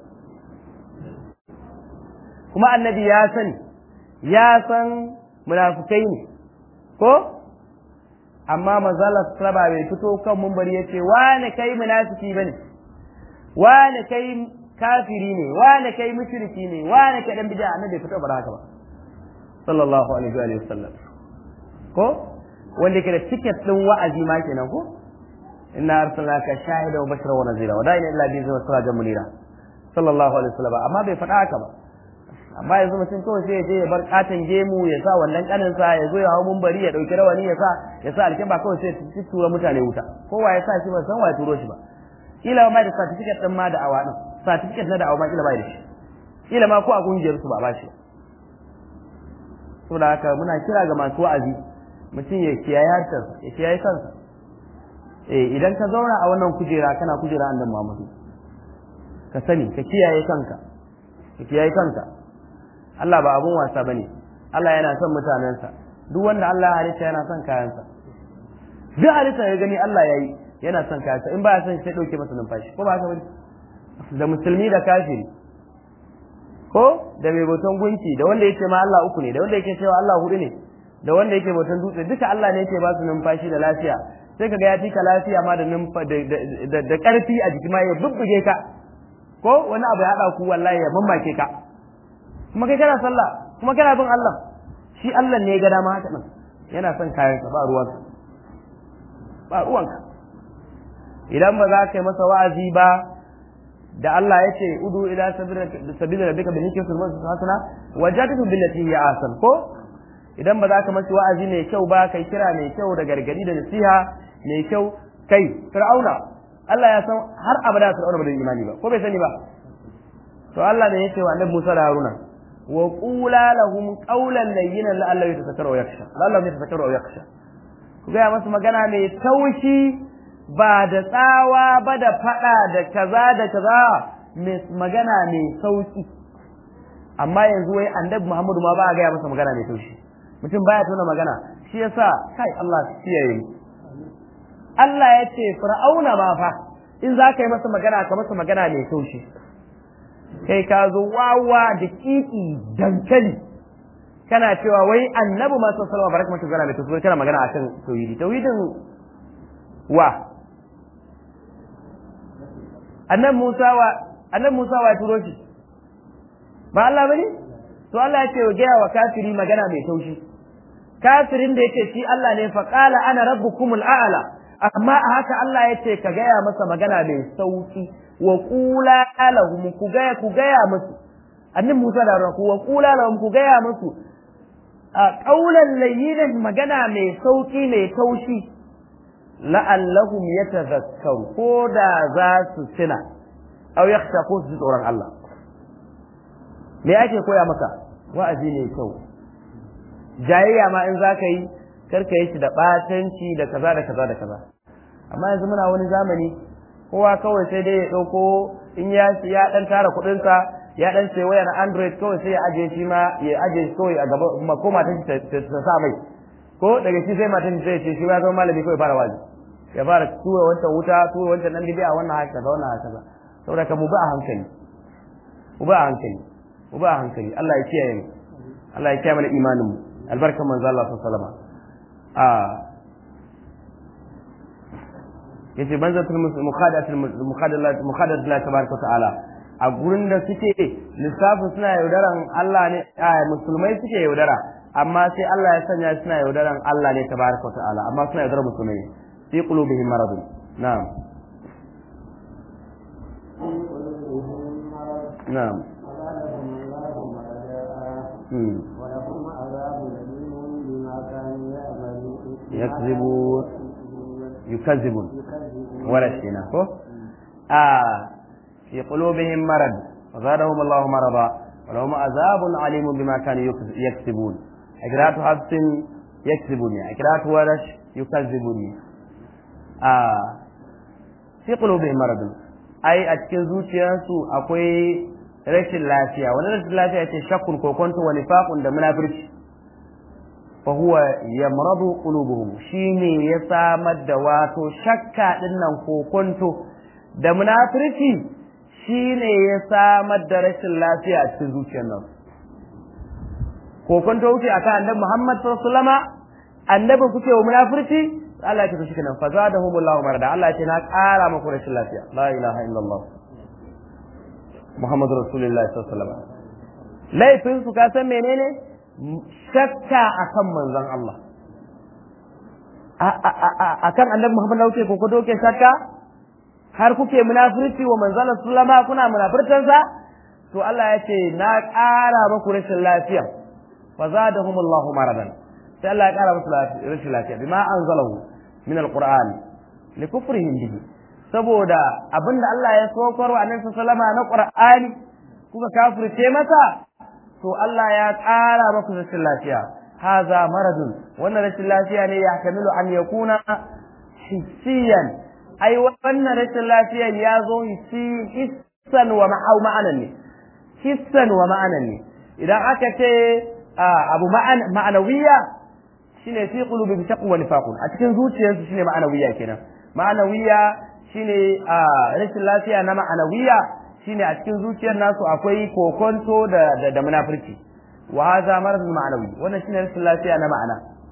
kuma annabi ya sani ya san munafukai ne ko amma mazala saba bai fito kan mumbari ya ce wane kai munafiki bane wane kai kafiri ne wane kai mushriki ne wane kai dan bid'a annabi bai fito ba haka ba sallallahu alaihi wa sallam ko wanda ke da ticket din wa'azi ma kenan ko inna arsalnaka shahida wa bashira wa nazira wa da'ina illa bi zama sirajan munira sallallahu alaihi wa sallam amma bai faɗa haka ba amma yanzu mutum kawai sai ya je ya bar katin gemu ya sa wannan kanin sa ya zo ya hawo mumbari ya dauki rawani ya sa ya sa alkiba kawai sai ya tura mutane wuta kowa ya sa shi ba san wa ya turo shi ba kila ma da certificate din ma da awa din certificate na da awa ma kila bai da shi kila ma ko a kungiyar su ba ba shi saboda haka muna kira ga masu wa'azi mutum ya kiyaye harshensa ya kiyaye kansa eh idan ka zauna a wannan kujera kana kujera annabi Muhammadu ka sani ka kiyaye kanka ka kiyaye kanka Allah ba abun wasa bane Allah yana son mutanensa duk wanda Allah ya halitta yana son kayansa duk halitta ya gani Allah ya yi yana son kayansa in ba ya son sai dauke masa numfashi ko ba haka bane da musulmi da kafiri ko da mai bautan gunki da wanda yake ma Allah uku ne da wanda yake cewa Allah hudu ne da wanda yake bautan dutse duka Allah ne yake ba su numfashi da lafiya sai kaga ya fika lafiya ma da numfa da da karfi a jiki ma ya bubbuge ka ko wani abu ya hada ku wallahi ya mamake ka kuma kai kana sallah kuma kana bin Allah shi Allah ne ya ga dama haka nan yana son kayan ka ba ruwanka ba ruwanka idan ba za ka yi masa wa'azi ba da Allah ya ce udu ila sabila rabbika bil hikmati wal hasana wajadtu billati hiya ahsan ko idan ba za ka masa wa'azi mai kyau ba kai kira mai kyau da gargadi da nasiha mai kyau kai fir'auna Allah ya san har abada fir'auna ba da imani ba ko bai sani ba to Allah ne yake wa annabi Musa da Haruna wa qula lahum qawlan layyinan la'allahu yatazakkaru wa yakhsha la'allahu yatazakkaru wa yakhsha ku ga masa magana mai taushi ba da tsawa ba da fada da kaza da kaza magana mai sauki amma yanzu wai annabi Muhammadu ma ba a gaya masa magana mai taushi mutum baya tona magana shi yasa kai Allah kiyaye Allah ya ce fir'auna ma fa in za ka yi masa magana ka masa magana mai taushi kai ka zo wawa da kiki dankali kana cewa wai annabi ma sallallahu alaihi wasallam baraka mata magana mai taushi kana magana akan tauhidi tauhidin wa annabi Musa wa annabi Musa wa turo shi ba Allah bane to Allah ya ce wa gaya wa kafiri magana mai taushi kafirin da yake shi Allah ne fa qala ana rabbukumul a'la amma a haka Allah ya ce ka gaya masa magana mai sauki wa qula lahum ku gaya ku gaya musu annabi Musa da ku wa qula lahum ku gaya musu a qaulan layyinan magana mai sauki mai taushi la'allahum yatadhakkaru ko da za su tuna aw yakhshaku su tsoron Allah me ake koya maka wa'azi ne kyau jayayya ma in zaka yi karka yi shi da batanci da kaza da kaza da kaza amma yanzu muna wani zamani kowa kawai sai dai ya dauko in ya ya dan tara kuɗin sa ya dan sai wayar android kawai sai ya aje shi ma ya aje shi kawai a gaba ko matan ta sa mai ko daga shi sai matan zai ce shi ba zama malami kawai fara wazi ya fara tura wancan wuta tura wancan nan bibiya wannan haka kaza wannan haka kaza saboda ka mu ba a hankali mu ba a hankali mu ba a hankali Allah ya kiyaye mu Allah ya kiyaye mana imanin mu albarkan manzo Allah sallallahu alaihi wasallam a yace banzatul mukhadatul mukhadalat mukhadatul Allah tabaraka ta'ala a gurin da suke lissafin suna yaudaran Allah ne a musulmai suke yaudara amma sai Allah ya sanya suna yaudaran Allah ne tabaraka ta'ala amma suna yaudaran musulmai fi qulubihim maradun na'am na'am ولهم عذاب أليم بما كانوا يعملون يكذبون يكذبون يكذبون ولا شيء ko آه في قلوبهم مرض فزادهم الله مرضا ولهم عذاب عليم بما كانوا يكذ- يكسبون إقراءة حفص يكذبون إقراءة ورش يكذبون آه في قلوبهم مرض أي أتكن زوجيانسو أكوي rashin lafiya wani rashin lafiya ce shakkun kokonto wa nifaqun da munafirci fa huwa yamradu qulubuhum shine ya samar da wato shakka din nan kokonto da munafirci shine ya samar da rashin lafiya a cikin zuciyar nan kokonto wuce akan annabi Muhammad sallallahu alaihi wasallama annabi kuke wa munafirci Allah ya ce shi kenan fa zadahumullahu marada Allah ya ce na ƙara muku rashin lafiya la ilaha illallah Muhammadu Rasulullahi sallallahu alaihi wasallam laifin su ka san menene shakka akan manzon Allah akan annabi Muhammad da kuke ko doke shakka har kuke munafirci wa manzon Allah sallama kuna munafirtan sa to Allah ya ce na ƙara muku rashin lafiya fa zadahum Allahu maradan sai Allah ya ƙara musu rashin lafiya bima anzalahu min alquran likufrihim bihi saboda abinda Allah ya sokar wa annabi sallama na Qur'ani kuka kafirce masa to Allah ya ƙara maku rashin lafiya haza maradun wannan rashin lafiya ne ya kamilu an yakuna hissiyan ai wannan rashin lafiya ya zo hissi hissan wa ma'anan ne hissan wa ma'anan ne idan aka ce abu ma'anawiya shine fi qulubi bi taqwa nifaqun a cikin zuciyarsu shine ma'anawiya kenan ma'anawiya shine a rashin lafiya na ma'anawiya shine a cikin zuciyar nasu akwai kokonto da da, da munafurci wa hadha maradun ma'anawi wannan shine rashin lafiya na ma'ana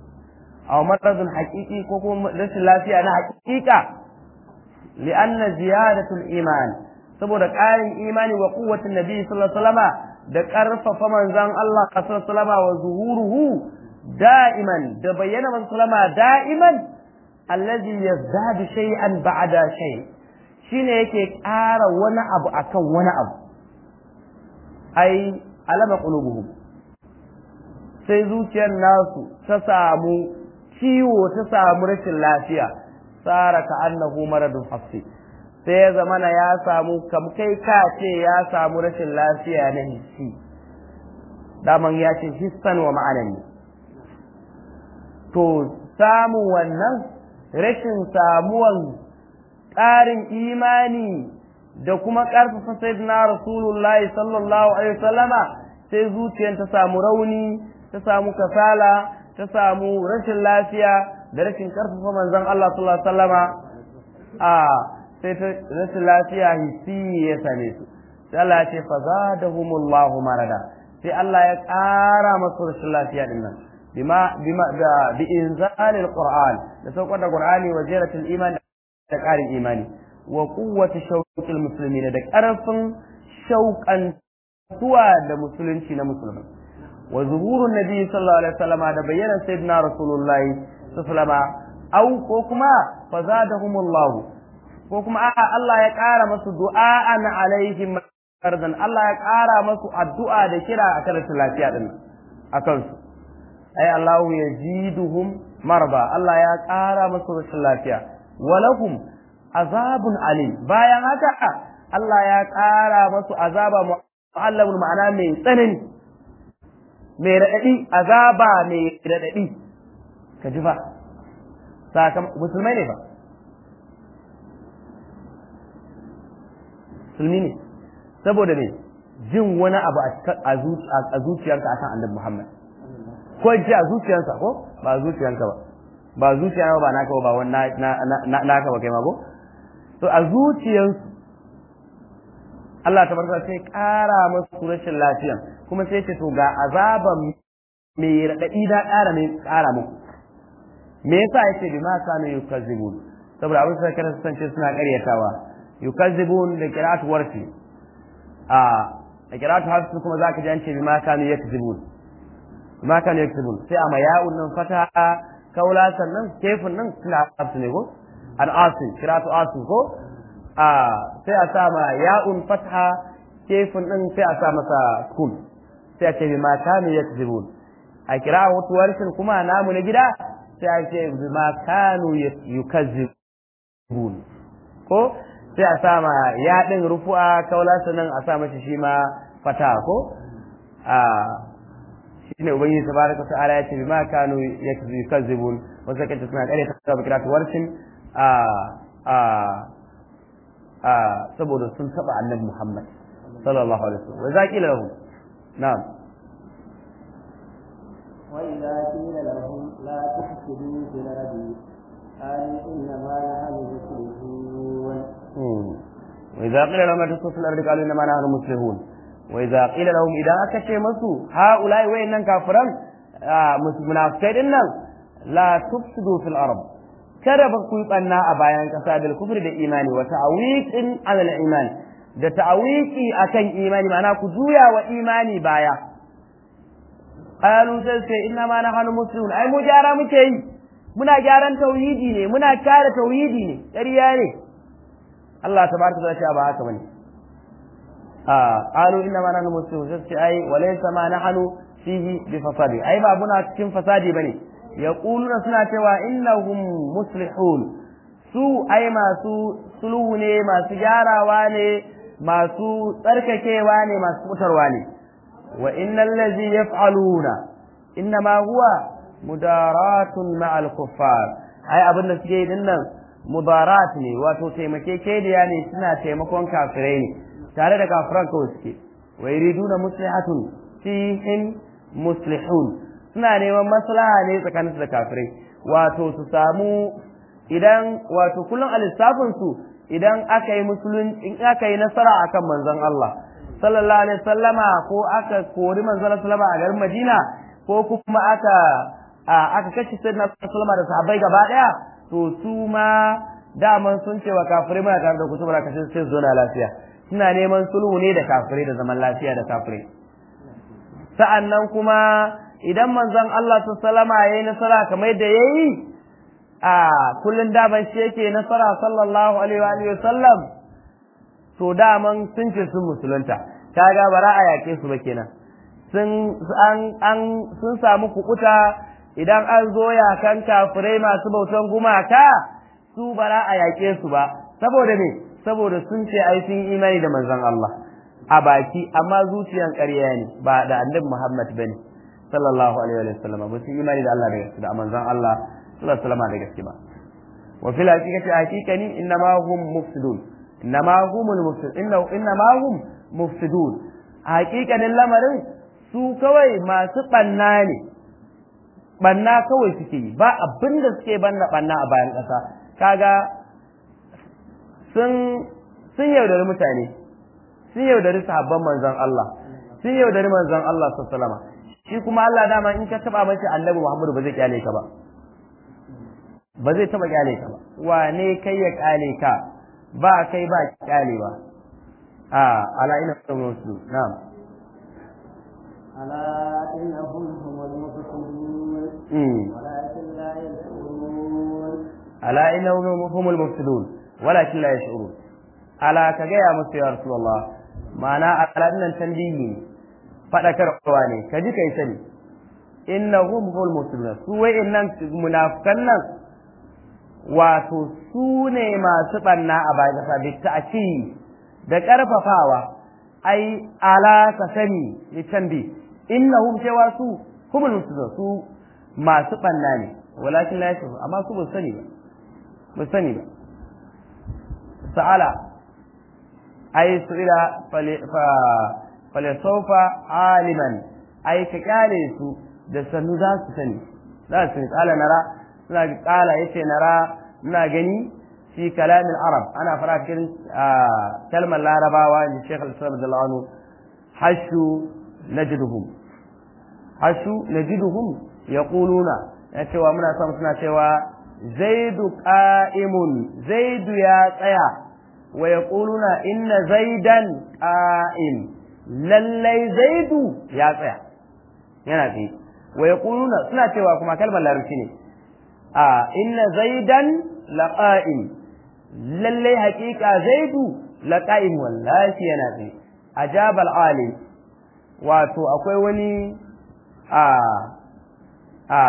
aw maradun haqiqi ko kuma rashin lafiya na haqiqa li'anna ziyadatul iman saboda ƙarin imani wa quwwatin nabi sallallahu alaihi wasallama da ƙarfafa manzon Allah sallallahu alaihi wasallama wa zuhuruhu da'iman da bayyana manzon sallama da'iman allazi yazdadu shay'an ba'da shay shine yake ƙara wani abu akan wani abu ai alama qulubuhum sai zuciyar nasu ta samu ciwo ta samu rashin lafiya tsara ka annahu maradun hafsi sai ya zamana ya samu kam kai ka ce ya samu rashin lafiya na hissi daman ya ce hissan wa ma'anan ne to samun wannan rashin samuwan ƙarin imani da kuma ƙarfafa sayyidina rasulullahi sallallahu alaihi wasallama sai zuciyar ta samu rauni ta samu kasala ta samu rashin lafiya da rashin ƙarfafa manzon Allah sallallahu alaihi wasallama a sai ta rashin lafiya hissi ya same su sai Allah ya ce fa zadahumullahu marada sai Allah ya ƙara masu rashin lafiya din nan bima bima da bi inzalil qur'an da saukar da qur'ani wa jiratul iman da ƙarin imani wa quwwati shawqil muslimin da ƙarfin shauƙan zuwa da musulunci na musulmai wa zuhurun nabi sallallahu alaihi wasallama da bayyana sayyidina rasulullahi sallallahu alaihi wasallama au ko kuma fa zadahumullahu ko kuma a'a Allah ya ƙara masu du'a'an alaihim fardan Allah ya ƙara masu addu'a da kira a kan rashin lafiya din a kansu ai Allah ya ziduhum marba Allah ya ƙara masu rashin lafiya walahum azabun alim bayan haka Allah ya ƙara masu azaba mu'allamun ma'ana mai tsanani mai raɗaɗi azaba mai raɗaɗi ka ji fa sakamakon musulmai ne fa musulmi ne saboda ne jin wani abu a zuciyarka akan annabi Muhammad ko ji a zuciyarsa ko ba zuciyarka ba ba zuciya ba naka ba wani naka ba kai ma ko to a zuciyarsu Allah ta barka sai ƙara masu rashin lafiyan kuma sai ce to ga azaban mai raɗaɗi da ƙara mai ƙara muku me yasa yake bi ma kanu yukazzibun saboda abin sai kada su sance suna ƙaryatawa yukazzibun da qira'atu warfi a da qira'atu hafsu kuma zaka ji an ce bima kanu yakzibun bima kanu yakzibun sai amma ya'un nan fata kaula sannan kefin nan suna hafsu ne ko an asin qira'atu asin ko a sai a sa ma ya'un fatha kefin din sai a sa masa kun sai a ce bima kanu yakzibun a qira'atu warfin kuma namu na gida sai a ce bima kanu yukazzibun ko sai a sa ma ya ɗin rufu'a kaula sannan a sa mashi shi ma fata ko a shi ne ubangiji tabaraka ta'ala ya ce bima kanu yukazzibun wasu kace suna kare ta ba kiratu warsin a a a saboda sun taba annabi Muhammad sallallahu alaihi wasallam wa zaqila lahu na'am وإذا قيل لهم لا تفسدوا في الأرض قالوا إنما نحن مسلمون وإذا قيل لهم لا تفسدوا في الأرض قالوا إنما نحن مسلمون وإذا قيل لهم إذا أكشي مسو هؤلاء وإن كافرا منافقين إنهم لا تفسدوا في الأرض kada ba ku yi ɓanna a bayan ƙasa da kufur da imani wa ta'awiqin alal iman da ta'awiqi akan imani ma'ana ku juya wa imani baya qalu sai inna ma nahnu muslimun ai mu gyara muke yi muna gyaran tauhidi ne muna kare tauhidi ne ƙarya ne Allah tabaraka wa ta'ala ba haka bane a qalu inna ma nahnu muslimun sai ai walaysa ma nahnu fihi bi fasadi ai ba muna cikin fasadi bane yaquluna suna cewa innahum muslihun su ai masu sulhu ne masu gyarawa ne masu tsarkakewa ne masu mutarwa ne wa innal ladhi yaf'aluna innama huwa mudaratun ma'al kuffar ai abin da suke din nan mudarat ne wato taimakekeniya ne suna taimakon kafirai ne tare da kafiran kawai suke wa yuriduna muslihatun fihim muslihun suna neman maslaha ne tsakaninsu da kafirai wato su samu idan wato kullum a lissafin su idan aka yi musulun in aka yi nasara akan manzon Allah sallallahu alaihi wasallama ko aka kori manzon sallama a garin Madina ko kuma aka aka kashe sayyidina sallama da sahabbai gaba daya to su ma daman sun ce wa kafirai muna tare da ku saboda kashe sai zo na lafiya suna neman sulhu ne da kafirai da zaman lafiya da kafirai sa'annan kuma idan manzon Allah sallama yayi nasara kamar yadda yayi a kullun daman shi yake nasara sallallahu alaihi wa sallam to daman sun ce sun musulunta kaga bara a yake su ba kenan sun an an sun samu kukuta idan an zo yakan kafirai masu bautan gumaka su bara a yake su ba saboda me saboda sun ce ai sun imani da manzon Allah a baki amma zuciyan ƙarya ne ba da annabi Muhammad bane sallallahu alaihi wa sallam ba su imani da Allah da gaske da manzon Allah sallallahu alaihi wa sallam da gaske ba wa fil haqiqati haqiqani innama hum mufsidun innama humul mufsidun innama hum mufsidun haqiqanin lamarin su kawai masu banna ne banna kawai suke yi ba abin da suke banna banna a bayan ƙasa kaga sun sun yaudari mutane sun yaudari sahabban manzon Allah sun yaudari manzon Allah sallallahu shi kuma Allah dama in ka taba mace annabi Muhammadu ba zai kyale ka ba ba zai taba kyale ka ba wane kai ya kyale ka ba kai ba kyale ba a ala ina musu na'am ألا إنهم هم المفسدون ولكن لا يشعرون ألا إنهم هم المفسدون ولكن لا يشعرون ألا كجاء musu ya Rasulullah ma'ana ala nan tanbihi fadakarwa ne ka ji kai sani innahum hum muslimun su wa'innan munafikan nan wato su ne masu banna a bayan kasa bi ta'ci da karfafawa ai ala ka sani ni tanbi innahum cewa su humul muslimun su masu banna ne walakin la yashuru amma su ba sani ba ba sani ba sa'ala ai su ila falisaufa aliman ai ka kyale su da sannu za su sani za su sani kala nara suna kala yace nara muna gani fi kalamin arab ana fara cikin kalmar larabawa in shekh al-islam da la'anu hashu najiduhum hashu najiduhum yaquluna ya cewa muna son suna cewa zaidu qa'imun zaidu ya tsaya wa yaquluna inna zaidan qa'im lallai zaidu ya tsaya yana tsaye wa yaquluna suna cewa kuma kalmar larabci ne a inna zaidan laqa'im lallai haƙiƙa zaidu laqa'im wallahi yana tsaye ajabal alim wato akwai wani a a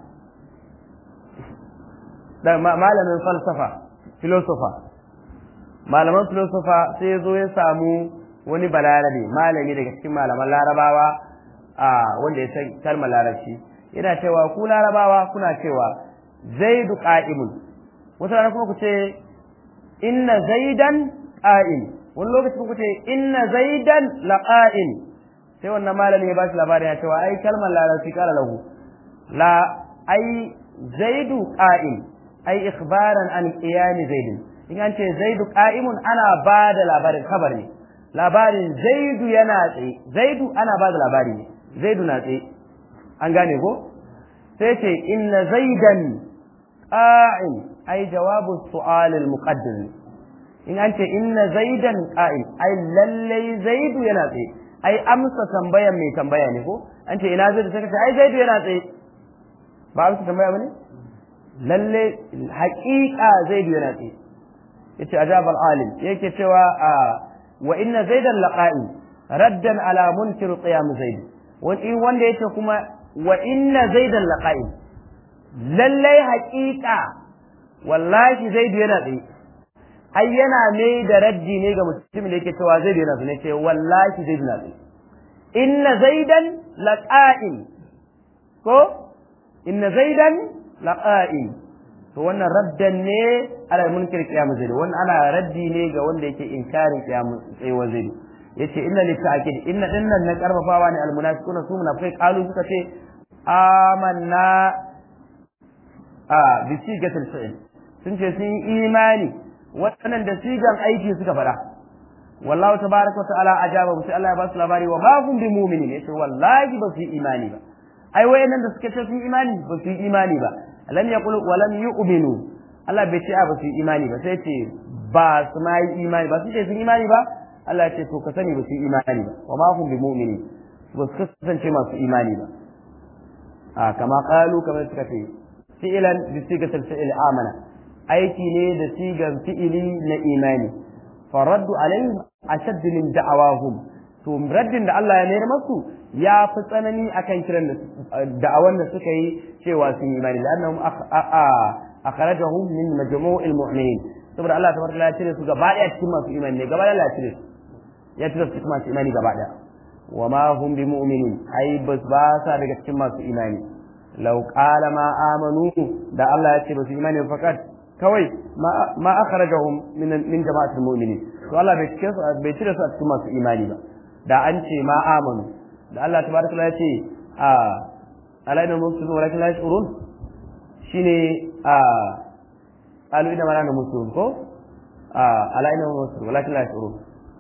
da malamin falsafa filosofa malaman filosofa sai ya zo ya samu wani balarabe malami daga cikin malaman larabawa a wanda ya san kalmar larabci yana cewa ku larabawa kuna cewa zaidu qa'imun wata rana kuma ku ce inna zaidan qa'im wani lokaci ku ce inna zaidan laqa'im sai wannan malami ya ba shi labarin ya cewa ai kalmar larabci kala lahu la ai zaidu qa'im ai ikhbaran an qiyam zaidin in an ce zaidu qa'imun ana ba da labarin kabar ne labarin zaidu yana tsaye zaidu ana ba da labari ne zaidu na tsaye an gane ko sai ce inna zaidan qa'im ai jawabu su'al al muqaddir in an ce inna zaidan qa'im ai lallai zaidu yana tsaye ai amsa tambayan mai tambaya ne ko an ce ina zaidu sai ka ce ai zaidu yana tsaye ba amsa tambaya bane lalle haƙiƙa zaidu yana tsaye yace ajabal alim yake cewa wa inna zaidan laqa'i raddan ala munkir qiyam zaid wani wanda yace kuma wa inna zaidan laqa'i lalle haƙiƙa wallahi zaidu yana tsaye ai yana ne da raddi ne ga mutumin da yake cewa zaidu yana tsaye ce wallahi zaidu yana tsaye inna zaidan laqa'in ko inna zaidan laqa'in to wannan raddan ne ala munkir qiyam zaid wannan ana raddi ne ga wanda yake inkarin qiyam tsayuwar zaid yace inna li ta'kid inna dinnan na karfafawa ne al munafiquna su munafiqai qalu suka ce amanna a bi sigatil fi'l sun ce sun yi imani wannan da sigan aiki suka fada wallahu tabaraka wa ta'ala ajaba sai Allah ya ba su labari wa ma hum bi mu'minin yace wallahi ba su yi imani ba ai wayannan da suke ce sun imani ba su yi imani ba lam yaqul wa lam yu'minu Allah bai ce a ba su yi imani ba sai ce ba su ma yi imani ba su ce sun imani ba Allah ya ce to ka sani ba su yi imani ba wa ma hum bi mu'mini ba su kasance masu imani ba a kama qalu kamar suka ce fi'lan bi sigatil fi'l amana aiki ne da sigan fi'ili na imani faraddu alaihim ashadd min da'awahum to raddin da Allah ya mayar masu ya fi tsanani akan kiran da'awan da suka yi cewa sun yi imani lannahum akhrajahum min majmu'il mu'minin saboda Allah tabaraka ya cire su gaba daya cikin masu imani ne gaba daya ya cire su ya cire su cikin masu imani gaba daya wa ma hum bi mu'minin ai bas ba sa daga cikin masu imani law qala ma amanu da Allah ya ce ba su imani fakat kawai ma akhrajahum min min jama'atul mu'minin to Allah bai cire su bai cire su a cikin masu imani ba da an ce ma amanu da Allah tabaraka ya ce a alaina mufsidun walakin la yashurun shine a qalu inna ma muslimun ko a alaina mufsidun walakin la yashurun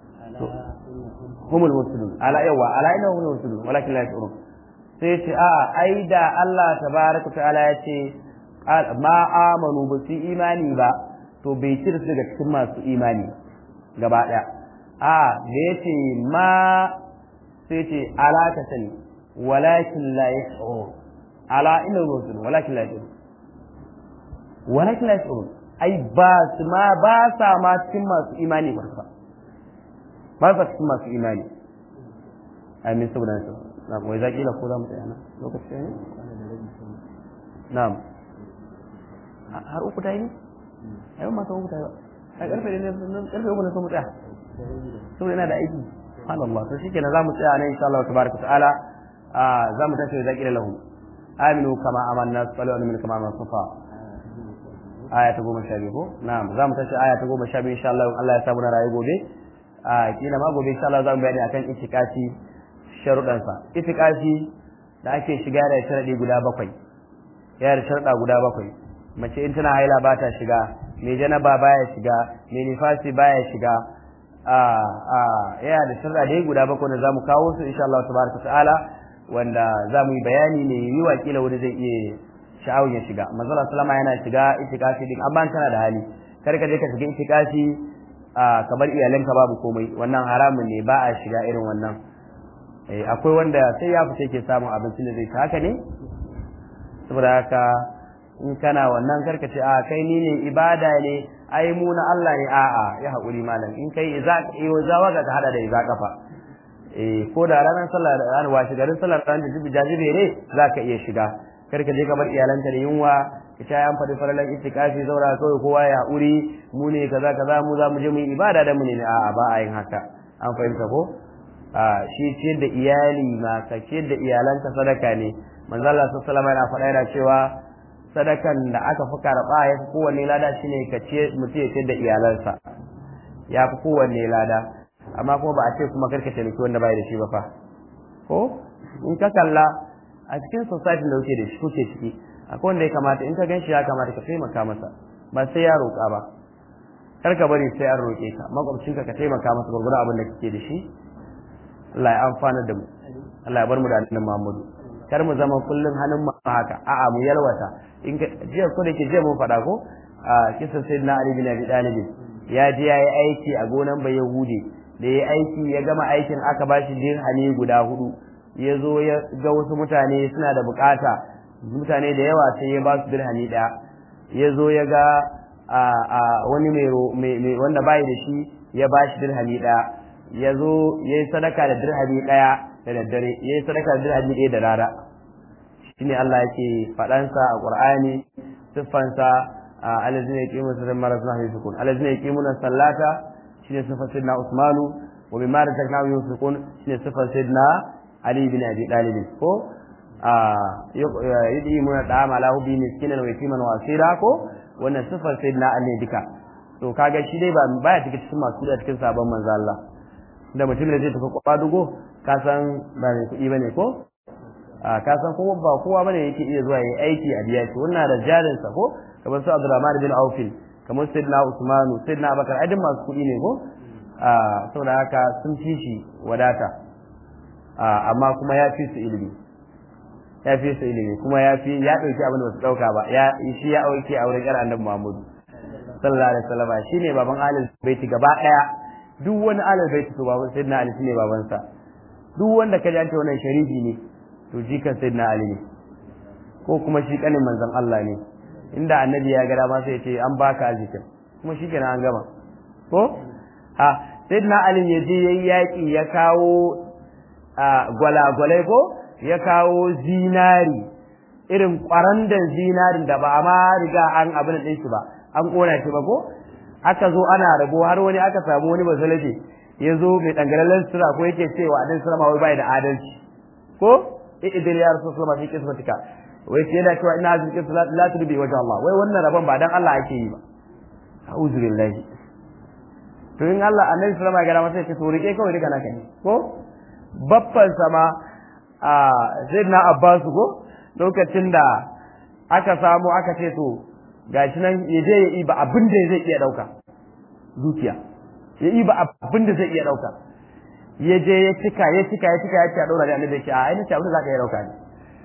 humul mufsidun ala yawa ala inna humul mufsidun walakin la yashurun sai ce a ai da Allah tabaraka ta'ala ya ce ma amanu ba su imani ba to bai cire su daga cikin masu imani gaba daya a da ya ce ma sai ce ala ka sani walakin la yashurun ala inna humul walakin la yashurun walakin la yashurun ai ba su ma ba sa ma cikin masu imani ba ba sa cikin masu imani amin saboda nasu na wai zaki la ko za mu tsaya na lokaci ne na'am har uku ta yi a yau masu uku ta yi ba a karfe ne karfe uku ne so mu tsaya saboda yana da aiki subhanallah to shikenan za mu tsaya ne insha Allah tabaraka ta'ala za mu tashi zaki la lahu aminu kama amanna sallu alaihi kama amanna safa aya ta goma sha biyu ko na'am za mu tashi aya ta goma sha biyu insha Allah Allah ya samu na rayu gobe a kila ma gobe insha Allah za mu bayani akan itikafi sharuɗan sa itikafi da ake shiga da sharadi guda bakwai ya da sharuɗa guda bakwai mace in tana haila ba ta shiga mai janaba baya shiga mai nifasi baya shiga a a ya da sharuɗa dai guda bakwai da za mu kawo su insha Allah tabaraka ta'ala wanda za mu yi bayani ne yi wa kila wani zai iya sha'awun ya shiga manzala sallama yana shiga itikafi din amma kana da hali kar ka je ka shiga itikafi a kamar iyalanka babu komai wannan haramun ne ba a shiga irin wannan eh akwai wanda sai ya fice ke samun abincin da zai ta haka ne saboda haka in kana wannan karka ce a kai ni ne ibada ne ai mu na Allah ne a'a ya haƙuri malam in kai iza iyo zawa ga ka hada da iza kafa eh ko da ranar sallah da ranar washi garin sallar ran da jibi jajibere zaka iya shiga kar ka je ka bar iyalanka da yunwa ka ta yan faɗi faralan itikafi zaura kawai kowa ya haƙuri mu ne kaza kaza mu za mu je mu yi ibada da mu ne a'a ba a yin haka an fahimta ko a shi ciyar da iyali ma ka ciyar da iyalanka sadaka ne manzo Allah sallallahu alaihi yana faɗa yana cewa sadakan da aka fi karɓa ya fi kowanne lada shine ka ciyar mutum ya ciyar da iyalansa ya fi kowanne lada amma kuma ba a ce kuma karka taimaki wanda bai da shi ba fa ko in ka kalla a cikin society da kuke da shi kuke ciki akwai wanda ya kamata in ka gan shi ya kamata ka taimaka masa ba sai ya roƙa ba kar ka bari sai an roƙe ka makwabcinka ka taimaka masa gurgurun abin da kake da shi Allah ya amfana da mu Allah ya bar mu da annabi Muhammadu kar mu zama kullum hannun mu haka a'a mu yalwata in ka jiya ko da ke jiya mun faɗa ko a kisan sayyidina Ali bin Abi Talib ya je ya yi aiki a gonan bai Yahudi da ya aiki ya gama aikin aka bashi dirhami guda hudu ya zo ya ga wasu mutane suna da bukata mutane da yawa sai ya ba su dirhami ɗaya ya zo ya ga wani mai wanda bai da shi ya ba shi dirhami ɗaya ya zo ya yi sadaka da dirhami ɗaya da daddare ya yi sadaka da dirhami ɗaya da rana shi ne Allah yake faɗansa a ƙur'ani siffansa alazina yaqimu sirran maras nahmi sukun alazina yaqimuna sallata shine siffar sayyidina Usmanu wa bima razaqnahum yunfiqun shine siffar sayyidina Ali bin Abi Talib ko yudi muna da ma lahu bi miskinan wa yatiman wa asira ko wannan sifar sayyidina Ali duka to kaga shi dai ba baya cikin cikin masu da cikin sabon manzo Allah da mutum da zai tafi kwadugo ka san ba mai kuɗi bane ko a ka san kuma ba kowa bane yake iya zuwa yayi aiki a biya shi wannan da jarin sa ko kamar su Abdurrahman bin Auf kamar sayyidina Usmanu sayyidina Abubakar ai masu kuɗi ne ko a saboda haka sun fi shi wadata amma kuma ya fi su ilimi ya fi su ilimi kuma ya fi ya dauki abin da ba su dauka ba ya shi ya auke a wurin yar annabi Muhammadu sallallahu alaihi wasallam shine baban alil baiti gaba daya duk wani alil baiti to baban sayyidina ali shine babansa duk wanda ka ji an ce wannan sharifi ne to jikan sayyidina ali ne ko kuma shi kanin manzon Allah ne inda annabi ya ga dama sai ya ce an baka arzikin kuma shi kenan an gama ko ha sayyidina ali ya je yayi yaki ya kawo gwalagwalai ko ya kawo zinari irin kwarandan zinarin da ba a ma riga an abin da shi ba an kona shi ba ko aka zo ana rabo har wani aka samu wani basalaje ya zo mai dangarallen sura ko yake cewa adin sura wai bai da adalci ko idan ya rasu sura fi kismatika wai sai yana cewa ina azuki la tudbi wajh Allah wai wannan rabon ba dan Allah ake yi ba a'udhu billahi to in Allah annabi sallama ya ga masa ce to rike kawai rika naka ne ko baffan sama a sayyidina Abbas ko lokacin da aka samu aka ce to gashi nan ya je ya iba abin da zai iya dauka zuciya ya iba abin da zai iya dauka ya je ya cika ya cika ya cika ya ce a daura da annabi ya ce a ai nace abin da zaka iya dauka ne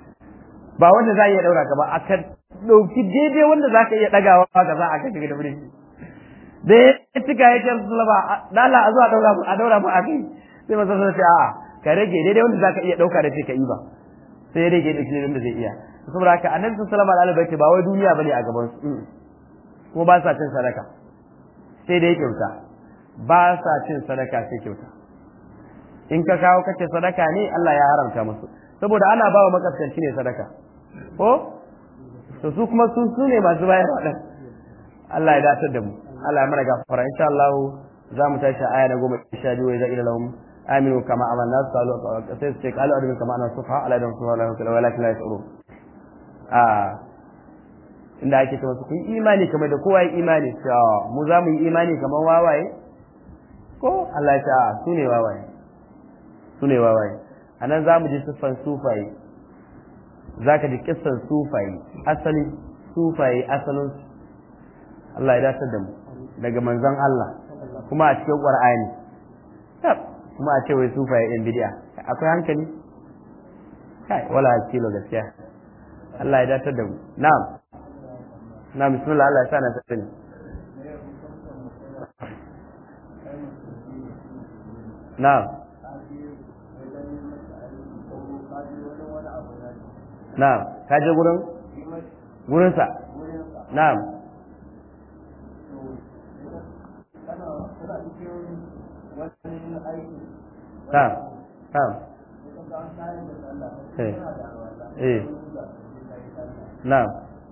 ba wanda za iya daura ka ba aka dauki daidai wanda zaka iya dagawa ka za a kai da birni da ya cika ya ce sallama dala a zuwa daura a daura mu a kai sai masa sai a ka rage daidai wanda zaka iya dauka da ce ka iba sai ya rage da shi wanda zai iya saboda haka annabi sallallahu alaihi wasallam ba wai duniya bane a gaban su kuma ba sa cin sadaka sai dai kyauta ba sa cin sadaka sai kyauta in ka kawo kace sadaka ne Allah ya haramta musu saboda ana bawa makaskanci ne sadaka ko to su kuma su su ne masu bayar wa dan Allah ya dace da mu Allah ya mana gafara insha Allah za mu tashi aya na goma sha biyu wa ila lahum aminu kama amanna qalu sai sai qalu adu kama ana sufa ala dan sufa la walakin la yashurun a inda ake cewa su kun imani kamar da kowa ya imani cewa mu za mu yi imani kamar wawaye ko Allah ya ce a su ne wawaye su ne wawaye a nan za mu ji siffan sufaye za ka ji kissan sufaye asali sufaye asalin Allah ya dace da mu daga manzon Allah kuma a cikin Qur'ani kuma a ce wai sufaye ɗin bid'a akwai hankali kai wala kilo gaskiya Allah ya datar da mu na'am na bismillah Allah ya sa na sani na'am na'am ka je gurin gurin sa na'am na'am na'am eh eh na'am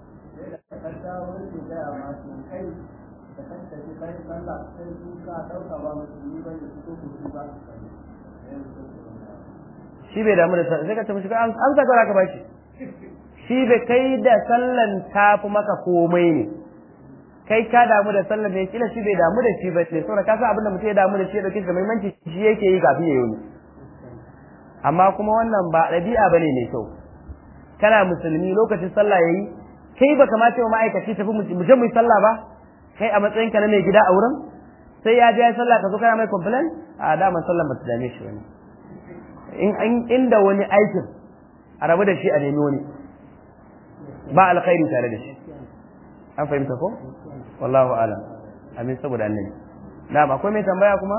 shi bai damu da sai ka tafi an an saka ka bashi shi bai kai da sallan tafi maka komai ne kai ka damu da sallan ne kila shi bai damu da shi ba ne saboda ka san abin da mutum ya damu da shi ya dauke shi da muhimmanci shi yake yi kafin ya yi amma kuma wannan ba ɗabi'a bane mai kyau kana musulmi lokacin sallah yayi kai baka ma cewa ma'aikaci tafi mu je mu yi sallah ba kai a matsayin ka na mai gida a wurin sai ya je ya sallah ka zo kana mai complain a dama sallan ba ta dame shi wani in inda wani aikin a rabu da shi a nemi wani ba alkhairi tare da shi an fahimta ko wallahu alam amin saboda annabi na'am akwai mai tambaya kuma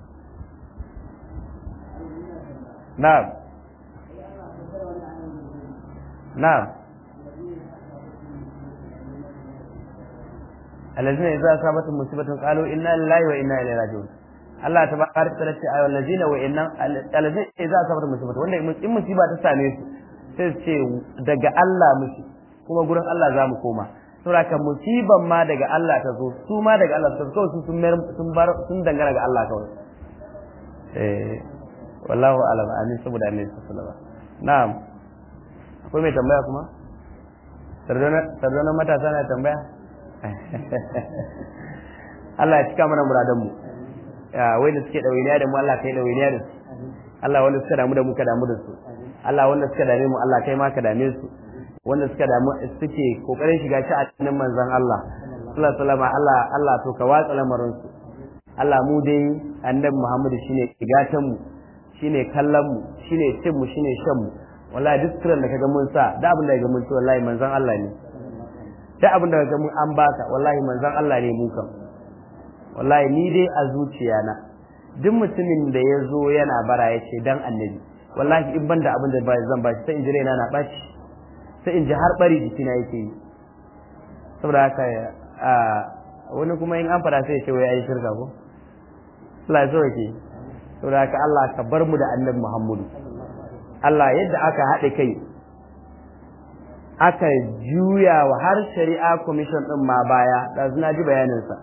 na'am na'am الذين إذا أصابتهم مصيبة قالوا إنا لله وإنا إليه راجعون Allah ta baka ta ce ayyuhal ladina wa innan alladina idza asabatu musibatu wanda in musiba ta same su sai su ce daga Allah muke kuma gurin Allah za mu koma saboda kan musiban ma daga Allah ta zo su ma daga Allah su kawai su sun sun bar sun dangana ga Allah kawai eh wallahu alam amin saboda annabi sallallahu alaihi wasallam na'am akwai mai tambaya kuma sardona sardona matasa na tambaya Allah ya cika mana muradan mu wai da suke ɗawainiya da mu Allah kai ɗawainiya da su Allah wanda suka damu da mu ka damu da su Allah wanda suka dame mu Allah kai ma ka dame su wanda suka damu suke kokarin shiga ci a cikin manzon Allah sallallahu alaihi wasallam Allah Allah to ka watsa lamarin su Allah mu dai annabi Muhammad shine gigatan mu shine kallon mu shine cin mu shine shan mu wallahi duk suran da kaga mun sa da abin da kaga mun ci wallahi manzon Allah ne da abin da kaga mun an baka wallahi manzon Allah ne mu kam wallahi ni dai a zuciya na duk mutumin da ya zo yana bara ya ce dan annabi wallahi in ban da abin da zan ba shi sai in ji raina na ɓaci sai in ji har ɓari jikina yake yi saboda haka a wani kuma in an fada sai ya ce wai ayi shirka ko Allah ya sauke saboda haka Allah ka bar mu da annabi Muhammadu Allah yadda aka haɗe kai aka juya wa har shari'a commission ɗin ma baya da na ji bayaninsa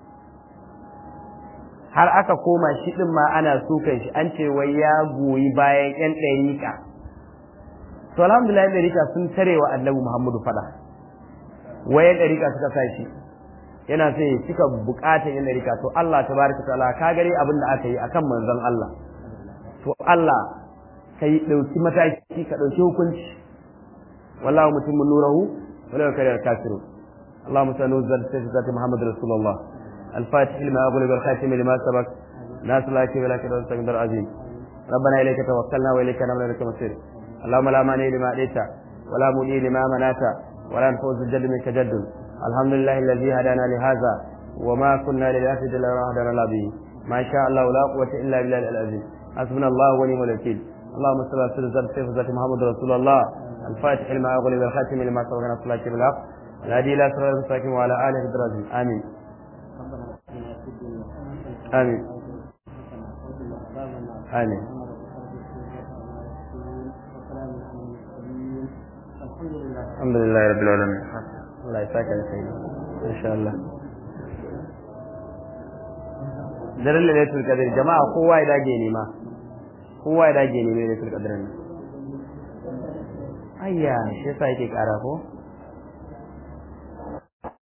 har aka koma shi ɗin ma ana sukan shi an ce wai ya goyi bayan 'yan ɗarika to alhamdulillah yan ɗarika sun tare wa annabi Muhammadu fada wai yan ɗarika suka sa shi yana sai suka bukata yan ɗarika to Allah tabaraka ta'ala ka gare abin da aka yi akan manzon Allah to Allah ka yi ɗauki mataki ka ɗauki hukunci wallahu mutimmu nurahu wala yakrir kafiru اللهم سنوزل سيف ذات محمد رسول الله الفاتح لما أغلق الخاتم لما سبق ناس لا كبير لك رزقك العظيم ربنا إليك توكلنا وإليك نبنا لك مصير اللهم لا مانع لما أتيت ولا مولي لما منعت ولا نفوز الجد منك جد الحمد لله الذي هدانا لهذا وما كنا لنهتدي لولا ان هدانا الله به ما شاء الله لا قوة إلا بالله العظيم حسبنا الله ونعم الوكيل اللهم صل على سيدنا سيف ذات محمد رسول الله الفاتح لما أغلق الخاتم لما سبق نصر الله بالحق الهدي إلى صراط المستقيم وعلى آله الدراجين آمين آمين آمين الحمد لله رب العالمين الله يساك يا سيدي ان شاء الله daren lailatul qadr jama'a kowa ya dage nema kowa ya dage nema lailatul qadr ne ayya shi yasa yake kara ko